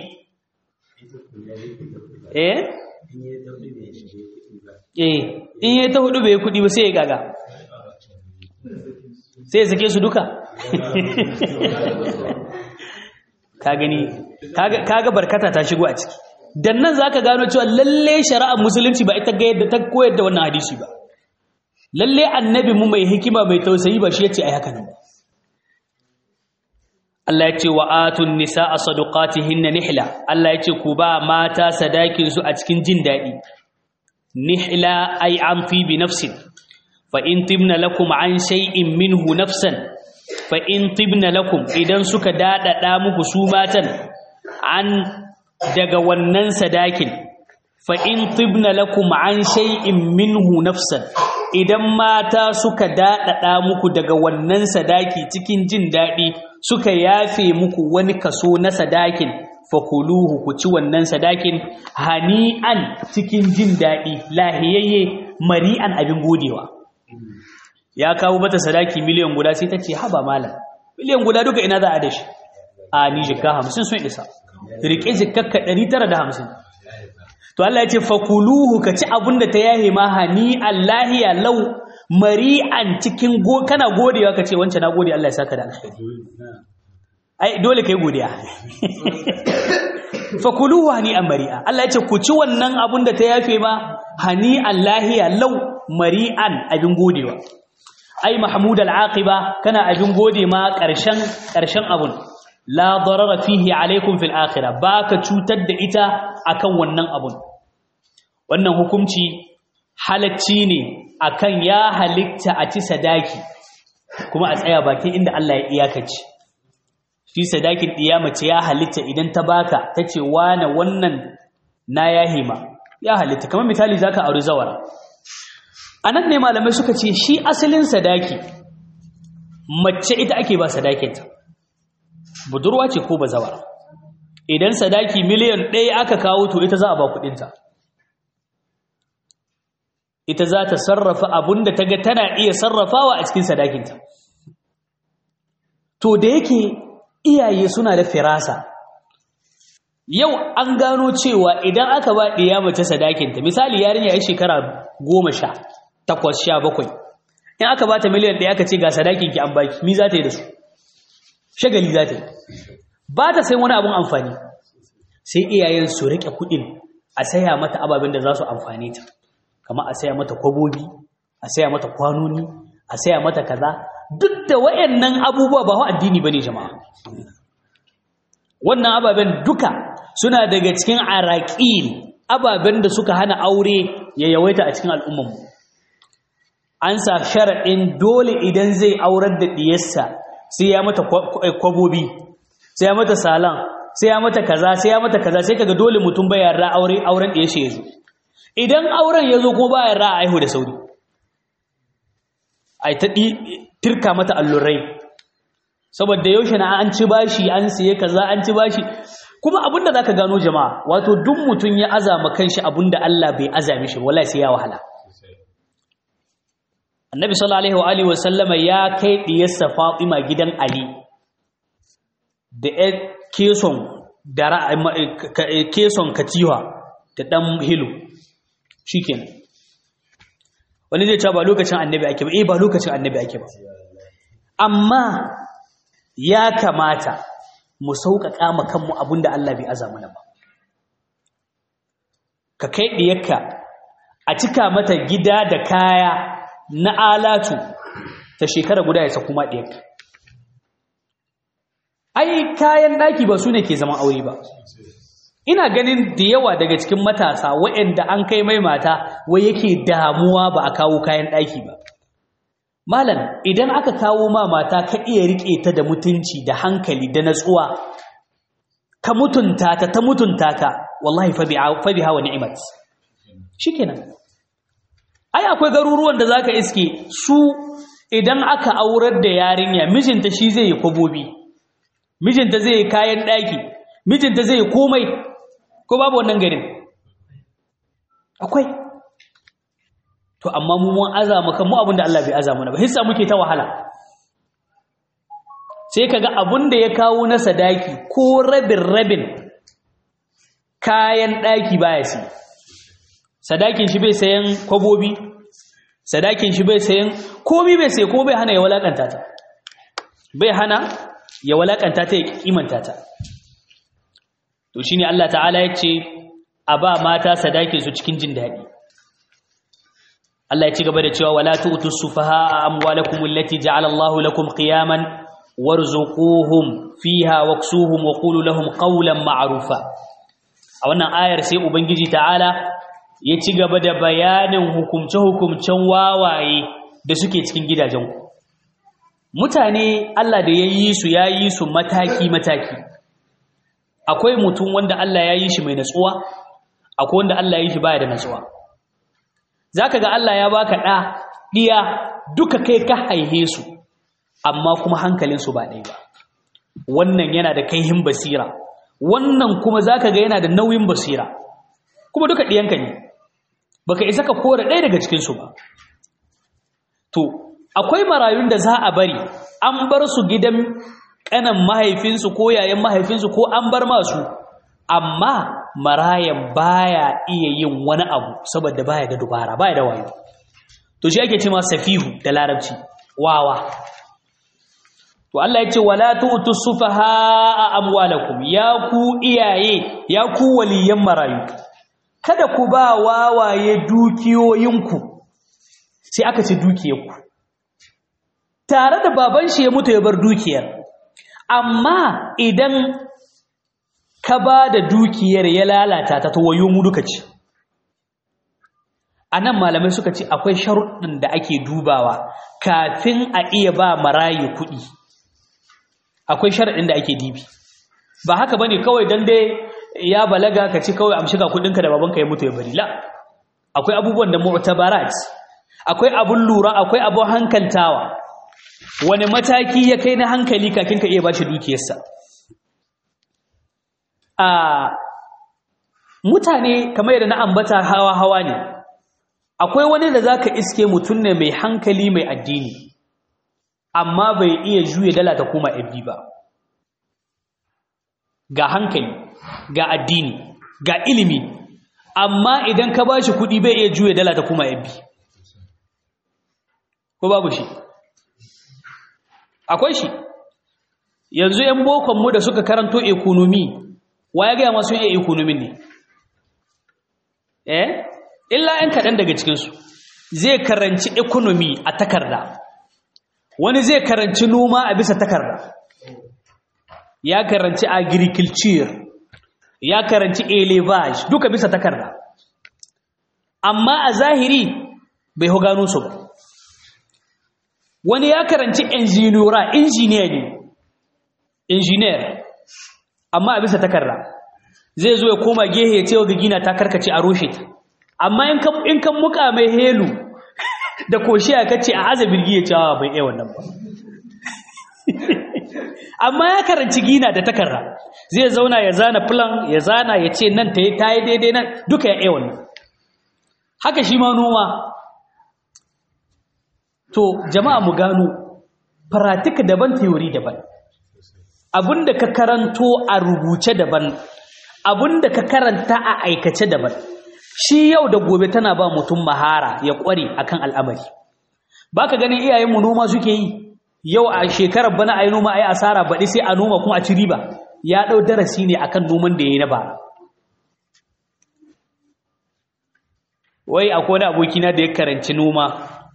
Speaker 1: eh eh in ya ta hudu bai kuɗi ba sai ya gaga sai ya sake su duka ka gani kaga barkata ta shigo a ciki dan nan zaka gano cewa lalle shari'ar musulunci ba ita ga yadda ta koyar da wannan hadisi ba lalle annabi mu mai hikima mai tausayi ba shi yace ai haka nan Allah ya ce wa atun nisaa sadaqatihinna nihla Allah ya ce ku ba mata sadakin su a cikin jin dadi nihla ay an fi bi nafsin fa in tibna lakum an shay'in minhu nafsan fa in tibna lakum idan suka dadada muku su matan an daga wannan sadakin fa in tibna lakum an shay'in minhu nafsan idan mata suka dadada muku daga wannan sadaki cikin jin dadi suka yafe muku wani kaso na sadakin fakuluhu ku ci wannan sadakin hani'an cikin jin dadi lahiyayye mari'an abin godewa ya kawo mata sadaki miliyan guda sai ta ce haba malam miliyan guda duka ina za a da shi a ni jikka hamsin sun isa riƙe jikkakka ɗari tara da hamsin to Allah ya ce fakuluhu ka ci abin da ta yahe ma hani allahiya lau mari'an cikin go kana godewa ka ce wancan na gode Allah ya saka da alkhairi ai dole kai godiya fakuluhu hani an mari'a Allah ya ce ku ci wannan abin da ta yafe ma hani allahiya lau mari'an abin godewa ai mahmud al-aqiba kana abin gode ma ƙarshen ƙarshen abun la darara fihi alaikum fil akhirah baka cutar da ita akan wannan abun wannan hukunci halacci ne akan ya halitta a ci sadaki kuma a tsaya bakin inda Allah ya iyakace shi sadakin mace ya halitta idan ta baka tace wane wannan na yahima ya halitta kamar misali zaka aure zawara anan ne malamai suka ce shi asalin sadaki mace ita ake ba sadakinta budurwa ce ko bazawara idan sadaki miliyan ɗaya aka kawo to ita za a ba kuɗinta ita za ta sarrafa abun da ta ga tana iya sarrafawa a cikin sadakinta to da yake iyaye suna da firasa yau an gano cewa idan aka ba ɗiya mace sadakinta misali yarinya ya shekara goma sha takwas sha bakwai in aka ba ta miliyan ɗaya aka ce ga sadakinki an baki mi za ta yi da su shagali za ta yi ba ta sai wani abun amfani sai iyayen su rike kuɗin a saya mata ababen da za su amfane ta kama a saya mata kwabobi a saya mata kwanoni a saya mata kaza duk da wayannan abubuwa ba wa addini bane jama'a wannan ababen duka suna daga cikin araqil ababen da suka hana aure ya yawaita a cikin al'ummarmu an sa sharaɗin dole idan zai aurar da ɗiyarsa sai ya mata kwabobi sai ya mata salan sai ya mata kaza sai ya mata kaza sai kaga dole mutum bai yarda aure auren ɗiyar shi ya zo idan auren ya zo kuma ba yarda a aihu da sauri ai ta tirka mata allurai saboda yaushe na an ci bashi an siye kaza an ci bashi kuma abinda zaka gano jama'a wato duk mutum ya azama kanshi abinda Allah bai azame shi wallahi sai ya wahala Annabi sallallahu alaihi wa sallama ya kai diyarsa Fatima gidan Ali da ɗan keson dara keson katiwa da dan hilo shikenan wani zai ce ba lokacin annabi ake ba eh ba lokacin annabi ake ba amma ya kamata mu sauƙaƙa ma kanmu abinda Allah bai aza mana ba ka kai diyarka a cika mata gida da kaya na alatu ta shekara guda ya saku ma diyarka ai kayan daki ba su ne ke zaman aure ba ina ganin da yawa daga cikin matasa waɗanda an kai mai mata wai yake damuwa ba a kawo kayan daki ba malam idan aka kawo ma mata ka iya rike ta da mutunci da hankali da natsuwa ka mutunta ta ta mutunta ka wallahi fa biha wa ni'mat shikenan ai akwai garuruwan da zaka iske su idan aka aurar da yarinya mijinta shi zai yi kwabobi mijinta zai yi kayan daki mijinta zai yi komai ko babu wannan garin akwai to amma mu mun azama kan mu abinda Allah bai azama ba hissa muke ta wahala sai kaga abinda ya kawo na sadaki ko rabin rabin kayan daki baya si sadakin shi bai sayan kwabobi sadakin shi bai sayan komai bai sai ko bai hana ya walakanta ta bai hana ya walakanta ta ya kimanta ta to shine Allah ta'ala ya ce a ba mata sadakin su cikin jin daɗi Allah ya ci gaba da cewa wala tu'tu sufahaa amwalakum allati ja'ala Allahu lakum qiyaman warzuquhum fiha waksuhum wa qulu lahum qawlan ma'rufa a wannan ayar sai ubangiji ta'ala ya ci gaba da bayanin hukumce hukumcen wawaye da suke cikin gidajen ku mutane Allah da yayi su yayi su mataki mataki akwai mutum wanda Allah ya yi shi mai natsuwa akwai wanda Allah ya yi shi baya da natsuwa zaka ga Allah ya baka ɗa ɗiya duka kai ka haihe su amma kuma hankalinsu ba ɗaya ba wannan yana da kaihin basira wannan kuma zaka ga yana da nauyin basira kuma duka ɗiyanka ne baka isa ka kore ɗaya daga cikinsu ba to akwai marayun da za a bari an bar su gidan ƙanan mahaifinsu ko yayan mahaifinsu ko an bar masu amma marayan baya iya yin wani abu saboda baya da dubara baya da wayo to shi ake cewa safihu da larabci wawa to Allah ya ce wala tu'tu sufaha amwalakum ya ku iyaye ya ku waliyan marayu kada ku ba wawaye dukiyoyinku sai aka ce dukiyarku tare da baban shi ya mutu ya bar dukiyar amma idan ka ba da dukiyar ya lalata ta wayo mu duka ce a nan malamai suka ce akwai sharuɗin da ake dubawa kafin a iya ba marayu kuɗi akwai sharaɗin da ake dibi ba haka bane kawai dan dai ya balaga ka ci kawai amshi ga kuɗinka da babanka ya mutu ya bari la akwai abubuwan da mu'tabarat akwai abun lura akwai abun hankaltawa wani mataki ya kai na hankali kafin ka iya bashi dukiyarsa a mutane kamar yadda na ambata hawa-hawa ne akwai wani da zaka iske mutum ne mai hankali mai addini amma bai iya juye dala ta koma FB ba ga hankali ga addini ga ilimi amma idan ka bashi kuɗi bai iya juye dala ta koma FB ko babu shi akwai shi yanzu 'yan bokonmu da suka karanto ekonomi wa ya gaya masu iya ekonomin ne eh illa 'yan kaɗan daga cikinsu zai karanci ekonomi a takarda wani zai karanci noma a bisa takarda ya karanci agriculture ya karanci elevage duka bisa takarda amma a zahiri bai hu gano su ba wani ya karanci engineera engineer ne engineer amma a bisa takarda zai zo ya koma gehe ya ce wa gina ta karkace a rushe ta amma in kan muka mai helu da koshi ya kace a aza birgi ya ce bai iya wannan ba amma ya karanci gina da takarda zai zauna ya zana plan ya zana ya ce nan ta yi ta yi daidai nan duka ya iya wannan haka shi ma noma to jama'a mu gano pratika daban theory daban abinda ka karanto a rubuce daban abinda ka karanta a aikace daban shi yau da gobe tana ba mutum mahara ya kware akan al'amari baka ganin iyayenmu noma suke yi yau a shekarar bana ayi noma ayi asara baɗi sai a noma kuma a ci riba ya ɗau darasi ne akan noman da ya yi na bara wai akwai wani abokina da ya karanci noma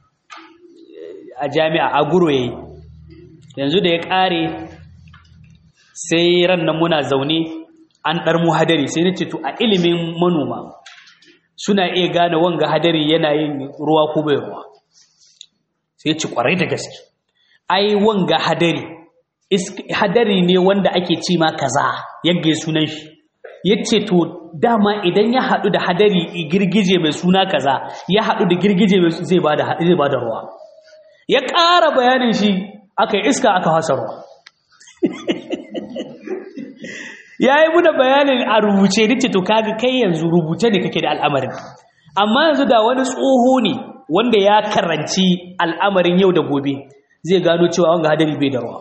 Speaker 1: a jami'a a guro yayi yanzu da ya ƙare sai ran nan muna zaune an ɗar mu hadari sai na ce to a ilimin manoma suna iya gane wanga hadari yana yin ruwa ko bai ruwa sai ci kwarai da gaske ai wanga hadari hadari ne wanda ake ce ma kaza yagge sunan shi yace to dama idan ya haɗu da hadari girgije mai suna kaza ya haɗu da girgije mai zai bada zai bada ruwa ya ƙara bayanin shi aka yi iska aka hasa ruwa ya yi muna bayanin a rubuce nace to kaga kai yanzu rubuce ne kake da al'amarin amma yanzu da wani tsoho ne wanda ya karanci al'amarin yau da gobe zai gano cewa wanga hadari bai da ruwa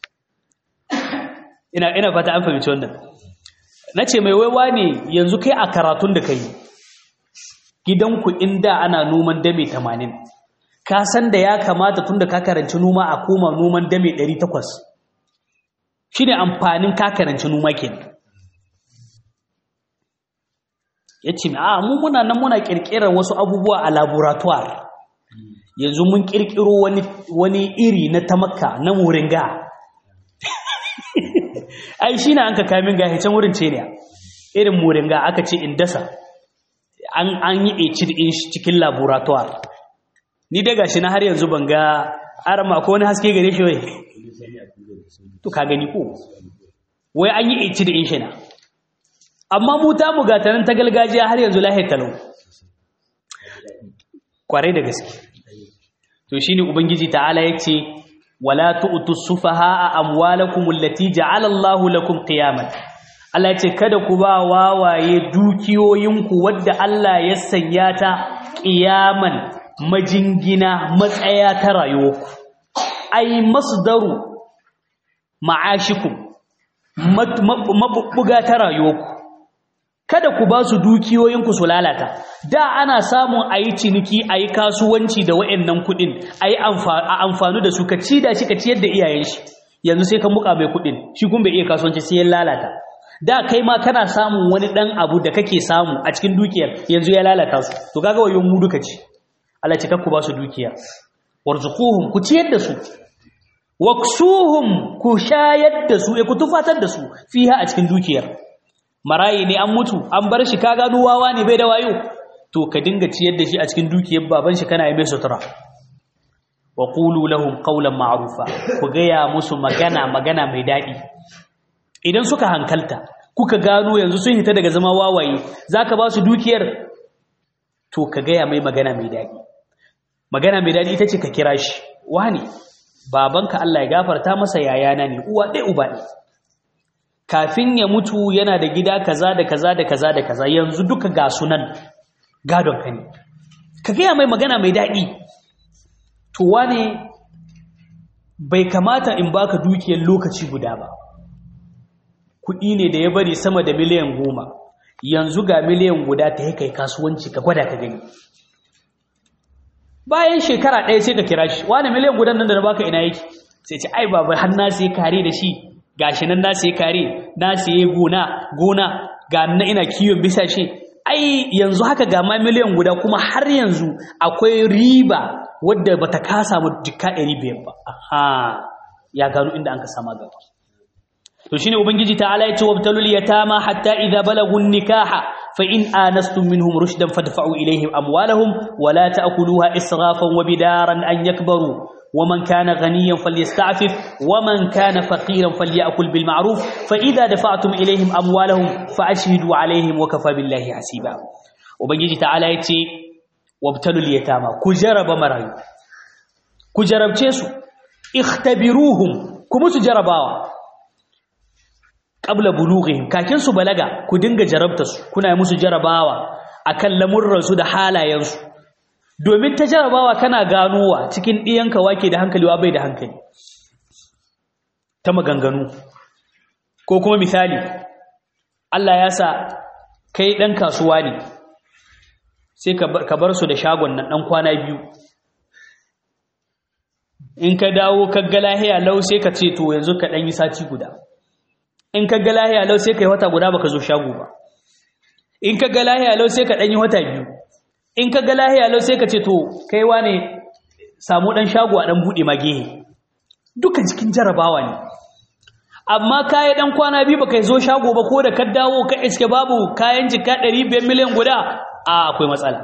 Speaker 1: ina ina fata an fahimci wannan nace mai waiwa ne yanzu kai a karatun da kai gidanku inda ana noman dame 80 ka san da ya kamata tunda ka karanci noma a koma noman dame 800 shine amfanin ka karanci noma kenan yace a mu muna nan muna kirkirar wasu abubuwa a laboratoire yanzu mun kirkiro wani wani iri na tamakka na muringa ai shine an ka kamin ga can wurin ce ne irin muringa aka ce in dasa an an yi ecid din shi cikin laboratoire ni dai gashi na har yanzu ban ga arama ko wani haske gare shi wai to ka gani ko wai an yi ecid din shi na amma mu ta mu gatanan ta gargajiya har yanzu lahiyar talau kwarai da gaske to shine ubangiji ta'ala yace wala tu'tu sufahaa amwalakum allati ja'ala Allahu lakum qiyaman Allah yace kada ku ba wawaye dukiyoyinku wadda Allah ya sanya ta qiyaman majingina matsaya ta rayuwarku ai masdaru ma'ashikum mabubbuga ta rayuwarku kada ku ba su dukiyoyinku su lalata da ana samun a yi ciniki a yi kasuwanci da wa'annan kuɗin a yi amfani da su ka ci da shi ka ciyar da iyayen shi yanzu sai ka muka mai kuɗin shi kun bai iya kasuwanci sai ya lalata da kai ma kana samun wani ɗan abu da kake samu a cikin dukiyar yanzu ya lalata su to kaga wayon mu duka ci Allah ce ku ba su dukiya warzuquhum ku ciyar da su waksuhum ku shayar da su ku tufatar da su fiha a cikin dukiyar marayi ne an mutu an bar shi ka gano wawa ne bai da wayo to ka dinga ciyar da shi a cikin dukiyar baban shi kana yi mai sutura wa qulu lahum qawlan ma'rufa ku gaya musu magana magana mai daɗi idan suka hankalta kuka gano yanzu sun hita daga zama wawaye zaka ba su dukiyar to ka gaya mai magana mai daɗi magana mai daɗi ita ce ka kira shi wani babanka Allah ya gafarta masa yayana ne uwa ɗaya uba ɗaya kafin ya mutu yana da gida kaza da kaza da kaza da kaza yanzu duka ga sunan gadon ka ne ka gaya mai magana mai daɗi to wane bai kamata in baka dukiyar lokaci guda ba kuɗi ne da ya bari sama da miliyan goma yanzu ga miliyan guda ta kai kasuwanci ka gwada ka gani bayan shekara ɗaya sai ka kira shi wane miliyan gudan nan da na baka ina yake sai ce ai baba har na sai kare da shi gashi nan na sai kare na sai gona gona ga na ina kiwon bisa shi ai yanzu haka ga ma miliyan guda kuma har yanzu akwai riba wadda bata kasa mu jikka 500 ba aha ya gano inda an ka sama gaba to shine ubangiji ta'ala yace wabtalul yatama hatta idza balagu nikaha fa in anastum minhum rushdan fadfa'u ilayhim amwalahum wa la ta'kuluha israfan wa bidaran an yakbaru ومن كان غنيا فليستعفف ومن كان فقيرا فليأكل بالمعروف فإذا دفعتم إليهم أموالهم فأشهدوا عليهم وكفى بالله حسيبا وبنجي تعالى يتي وابتلوا اليتامى كجرب مرايو كجرب تيسو اختبروهم كمسو جرباوا qabla bulughihim kakin su balaga ku dinga jarabta su kuna musu jarabawa akan lamurran su da halayen su domin ta jarabawa kana ganowa cikin diyanka wake da hankali wa bai da hankali ta maganganu ko kuma misali Allah ya sa kai dan kasuwa ne sai ka bar su da shagon nan dan kwana biyu in ka dawo ka ga lahiya lau sai ka ce to yanzu ka dan yi sati guda in ka ga lahiya lau sai ka yi wata guda baka zo shago ba in ka ga lahiya lau sai ka ɗanyi wata biyu in ka ga lahiya lau sai ka ce to kai wane samu ɗan shago a ɗan buɗe ma gehe duka jikin jarabawa ne amma kayi ɗan kwana biyu baka zo shago ba ko da ka dawo ka iske babu kayan jika ɗari biyar miliyan guda a akwai matsala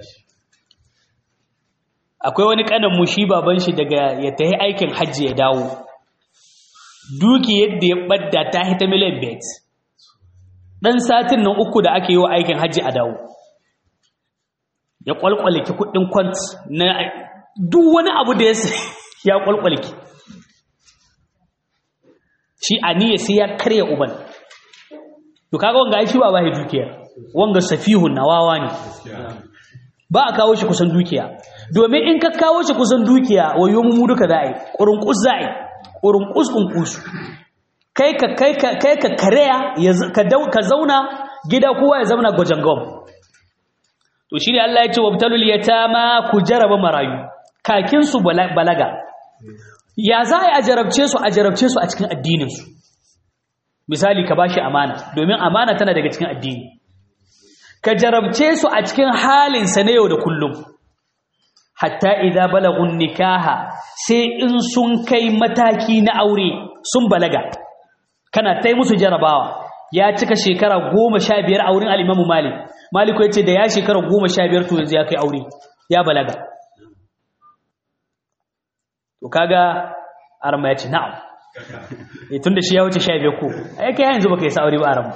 Speaker 1: akwai wani ƙanan mu shi baban shi daga ya tafi aikin hajji ya dawo duki yadda ya ɓadda ta hita miliyan bet ɗan satin nan uku da ake yi wa aikin hajji a dawo ya ƙwalƙwaliki kuɗin kwant na duk wani abu da ya ƙwalƙwaliki shi a niyya sai ya karya uban to kaga wanga ai shi ba ba dukiya wanga safihun nawawa ne ba a kawo shi kusan dukiya domin in ka kawo shi kusan dukiya wayo mu duka za a yi ƙurunƙus za a yi ƙurunƙus ƙunƙus kai ka kai ka kai ka karya ka dau ka zauna gida kowa ya zauna gojangom to shi ne Allah ya ce wabtalul yatama ku jaraba marayu kakin su balaga ya za a jarabce su a jarabce su a cikin addinin su misali ka bashi amana domin amana tana daga cikin addini ka jarabce su a cikin halin sa na yau da kullum hatta idza balagun nikaha sai in sun kai mataki na aure sun balaga kana tai musu jarabawa ya cika shekara goma sha biyar a wurin al'imamu malik maliku ya ce da ya shekara goma sha biyar to yanzu ya kai aure ya balaga to kaga arma ya ce na'am tun da shi ya wuce sha biyar ko a kai yanzu baka yi sa aure ba arma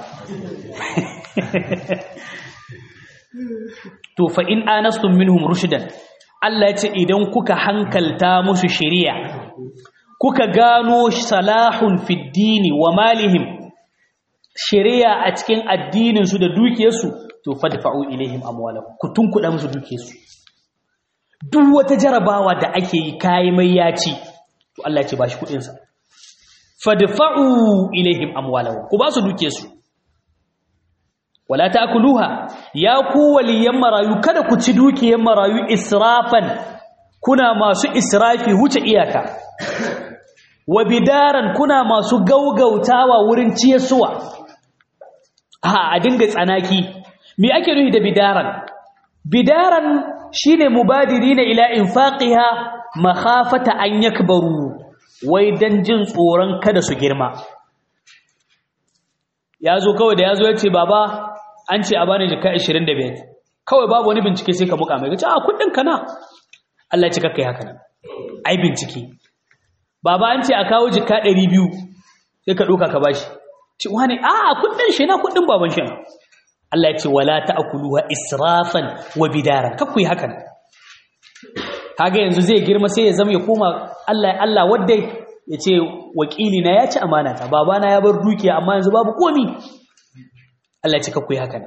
Speaker 1: to fa in anastum minhum rushdan Allah ya ce idan kuka hankalta musu shari'a kuka gano salahun fiddini wa malihim shari'a a cikin addininsu da dukiyarsu to fadfa'u ilaihim amwalahum ku tunkuda musu dukiyarsu duk wata jarabawa da ake yi kai mai yaci to Allah ya ce bashi kudin sa fadfa'u ilaihim amwalahum ku ba su dukiyarsu wala ta'kuluha ya ku waliyan marayu kada ku ci dukiyar marayu israfan kuna masu israfi wuce iyaka wa bidaran kuna masu gaugautawa wurin ciyarsuwa a a dinga tsanaki me ake nufi da bidaran bidaran shine mubadirina ila infaqiha makhafata an yakbaru wai dan jin tsoron kada su girma yazo kawai da yazo yace baba an ce a bani jika 25 kawai babu wani bincike sai ka muka mai gaci a kudin kana Allah ya ci kakkai haka nan ai bincike baba an ce a kawo jika ɗari biyu sai ka ɗauka ka bashi ce wani a kudin shi na kudin baban shi Allah ya ce wala ta'kuluha israfan wa bidaran kakku yi hakan kaga yanzu zai girma sai ya zama ya koma Allah Allah wadda ya ce wakili na ya ci amana ta babana ya bar dukiya amma yanzu babu komi Allah ya ce kakku yi hakan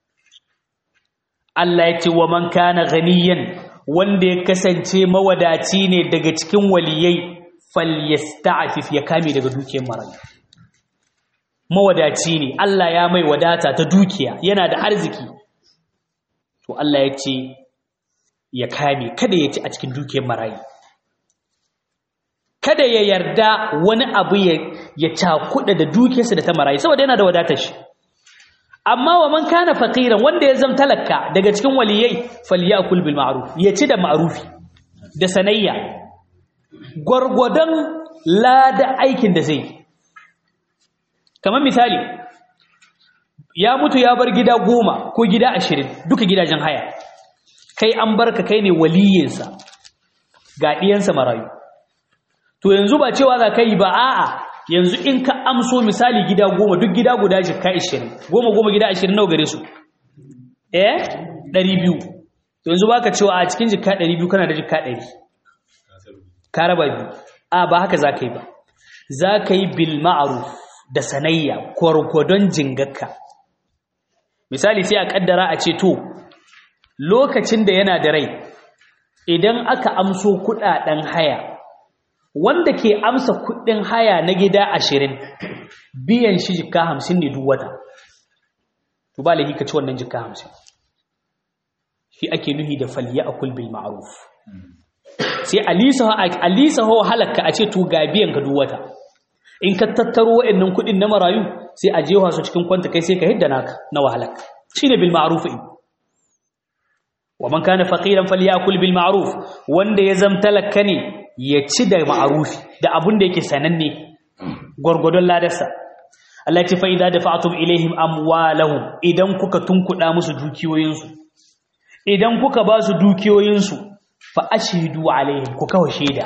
Speaker 1: Allah ya ce wa man kana ghaniyan wanda ya kasance mawadaci ne daga cikin waliyai falyasta'fif ya kame daga dukiyar marayu mawadaci ne Allah ya mai wadata ta dukiya yana da arziki to Allah ya ce ya kame kada ya ci a cikin dukiyar marayu kada ya yarda wani abu ya cakuɗa da dukiyarsa da ta marayi saboda yana da wadatar shi amma wa man kana faqiran wanda ya zama talaka daga cikin waliyai falyakul bil ma'ruf ya ci da ma'rufi da sanayya gwargwadon lada aikin da zai kamar misali ya mutu ya bar gida goma ko gida ashirin duka gidajen haya kai an barka kai ne waliyinsa ga ɗiyansa marayu to yanzu ba cewa za ka yi ba a'a yanzu in ka amso misali gida goma duk gida guda jikka ashirin goma goma gida ashirin nawa gare su eh ɗari biyu to yanzu ba ka cewa a cikin jikka ɗari biyu kana da jikka ɗari ka raba biyu a ba haka za ka yi ba za ka yi bil ma'aruf da sanayya gwargwadon jingakka misali sai a kaddara a ce to lokacin da yana da rai idan aka amso kudaden haya wanda ke amsa kudin haya na gida ashirin biyan shi jika hamsin ne duk wata to ba lahi ka ci wannan jika hamsin shi ake nuhi da falya a kulbil ma'aruf sai alisa ho halakka a ce to ga biyan ka duk wata in ka tattaro wa'annan kuɗin na marayu sai a jewa su cikin kwanta kai sai ka hidda naka na wahalar shine bil ma'ruf wa man kana faqiran falyakul bil ma'ruf wanda ya zamtalaka ne ya ci da ma'rufi da abun da yake sananne gurgudun ladarsa Allah ya ce fa idza dafa'tum ilaihim amwalahum idan kuka tunkuda musu dukiyoyinsu idan kuka ba su dukiyoyinsu fa ashhidu alaihim ku kawo shaida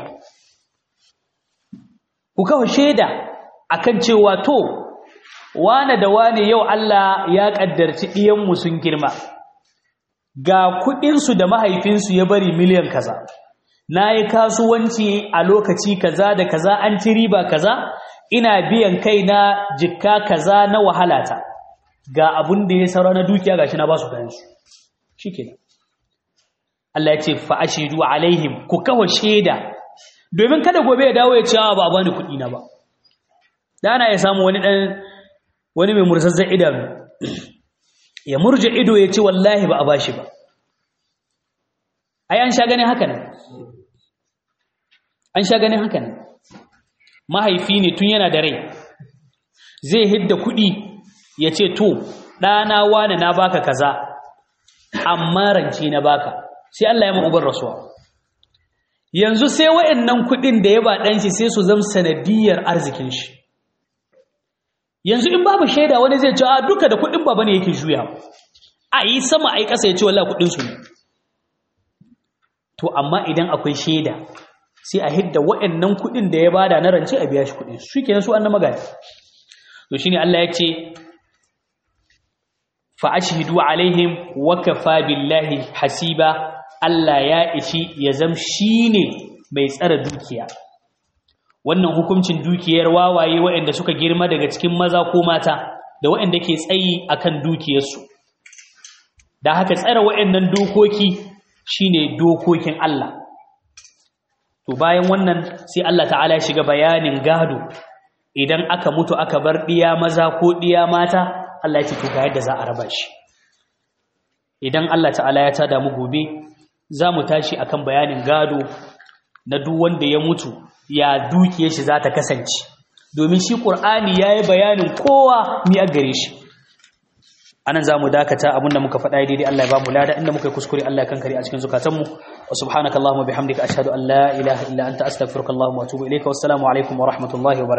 Speaker 1: ku kawo shaida akan cewa to wane da wane yau Allah ya kaddarci ɗiyanmu sun girma ga kuɗinsu da mahaifinsu ya bari miliyan kaza na yi kasuwanci a lokaci kaza da kaza an ci riba kaza ina biyan kai na jikka kaza na wahalata ga abun da ya saura na dukiya gashi na ba su kayansu shi kenan Allah ya ce fa'ashidu alaihim ku kawo shaida domin kada gobe ya dawo ya ce ba a bani kuɗi na ba da ana ya samu wani ɗan wani mai mursazzan idanu ya murje ido ya ce wallahi ba a bashi ba ai an sha ganin haka nan an sha ganin haka nan mahaifi ne tun yana da rai zai hidda kuɗi ya ce to ɗana wane na baka kaza amma rance na baka sai Allah ya ma'ubar rasuwa yanzu sai wa'annan kuɗin da ya ba ɗanshi sai su zama sanadiyar arzikin shi yanzu in babu shaida wani zai ce a duka da kuɗin baba ne yake juya a yi sama a yi ƙasa ya ce wallah kuɗin su ne to amma idan akwai shaida sai a hidda wa'annan kuɗin da ya bada na rance a biya shi kuɗin su kenan su an na magana to shine Allah ya ce fa ashhidu alaihim wa kafa billahi hasiba Allah ya ishi ya zam shine mai tsara dukiya wannan hukuncin dukiyar wawaye waɗanda suka girma daga cikin maza ko mata da waɗanda ke tsayi akan dukiyarsu da haka tsara waɗannan dokoki shine dokokin Allah to bayan wannan sai Allah ta'ala ya shiga bayanin gado idan aka mutu aka bar diya maza ko diya mata Allah ya ce to ga yadda za a raba shi idan Allah ta'ala ya tada mu gobe za mu tashi akan bayanin gado na duk wanda ya mutu ya dukiyar shi za ta kasance domin shi ƙur'ani ya yi bayanin kowa mi a gare shi anan za mu dakata abinda muka faɗa daidai Allah ya ba mu lada inda muka yi kuskure Allah ya kankare a cikin zukatanmu wa subhanaka Allahumma bihamdika ashhadu an la ilaha illa anta astaghfiruka Allahumma wa atubu ilayka wassalamu alaikum wa rahmatullahi wa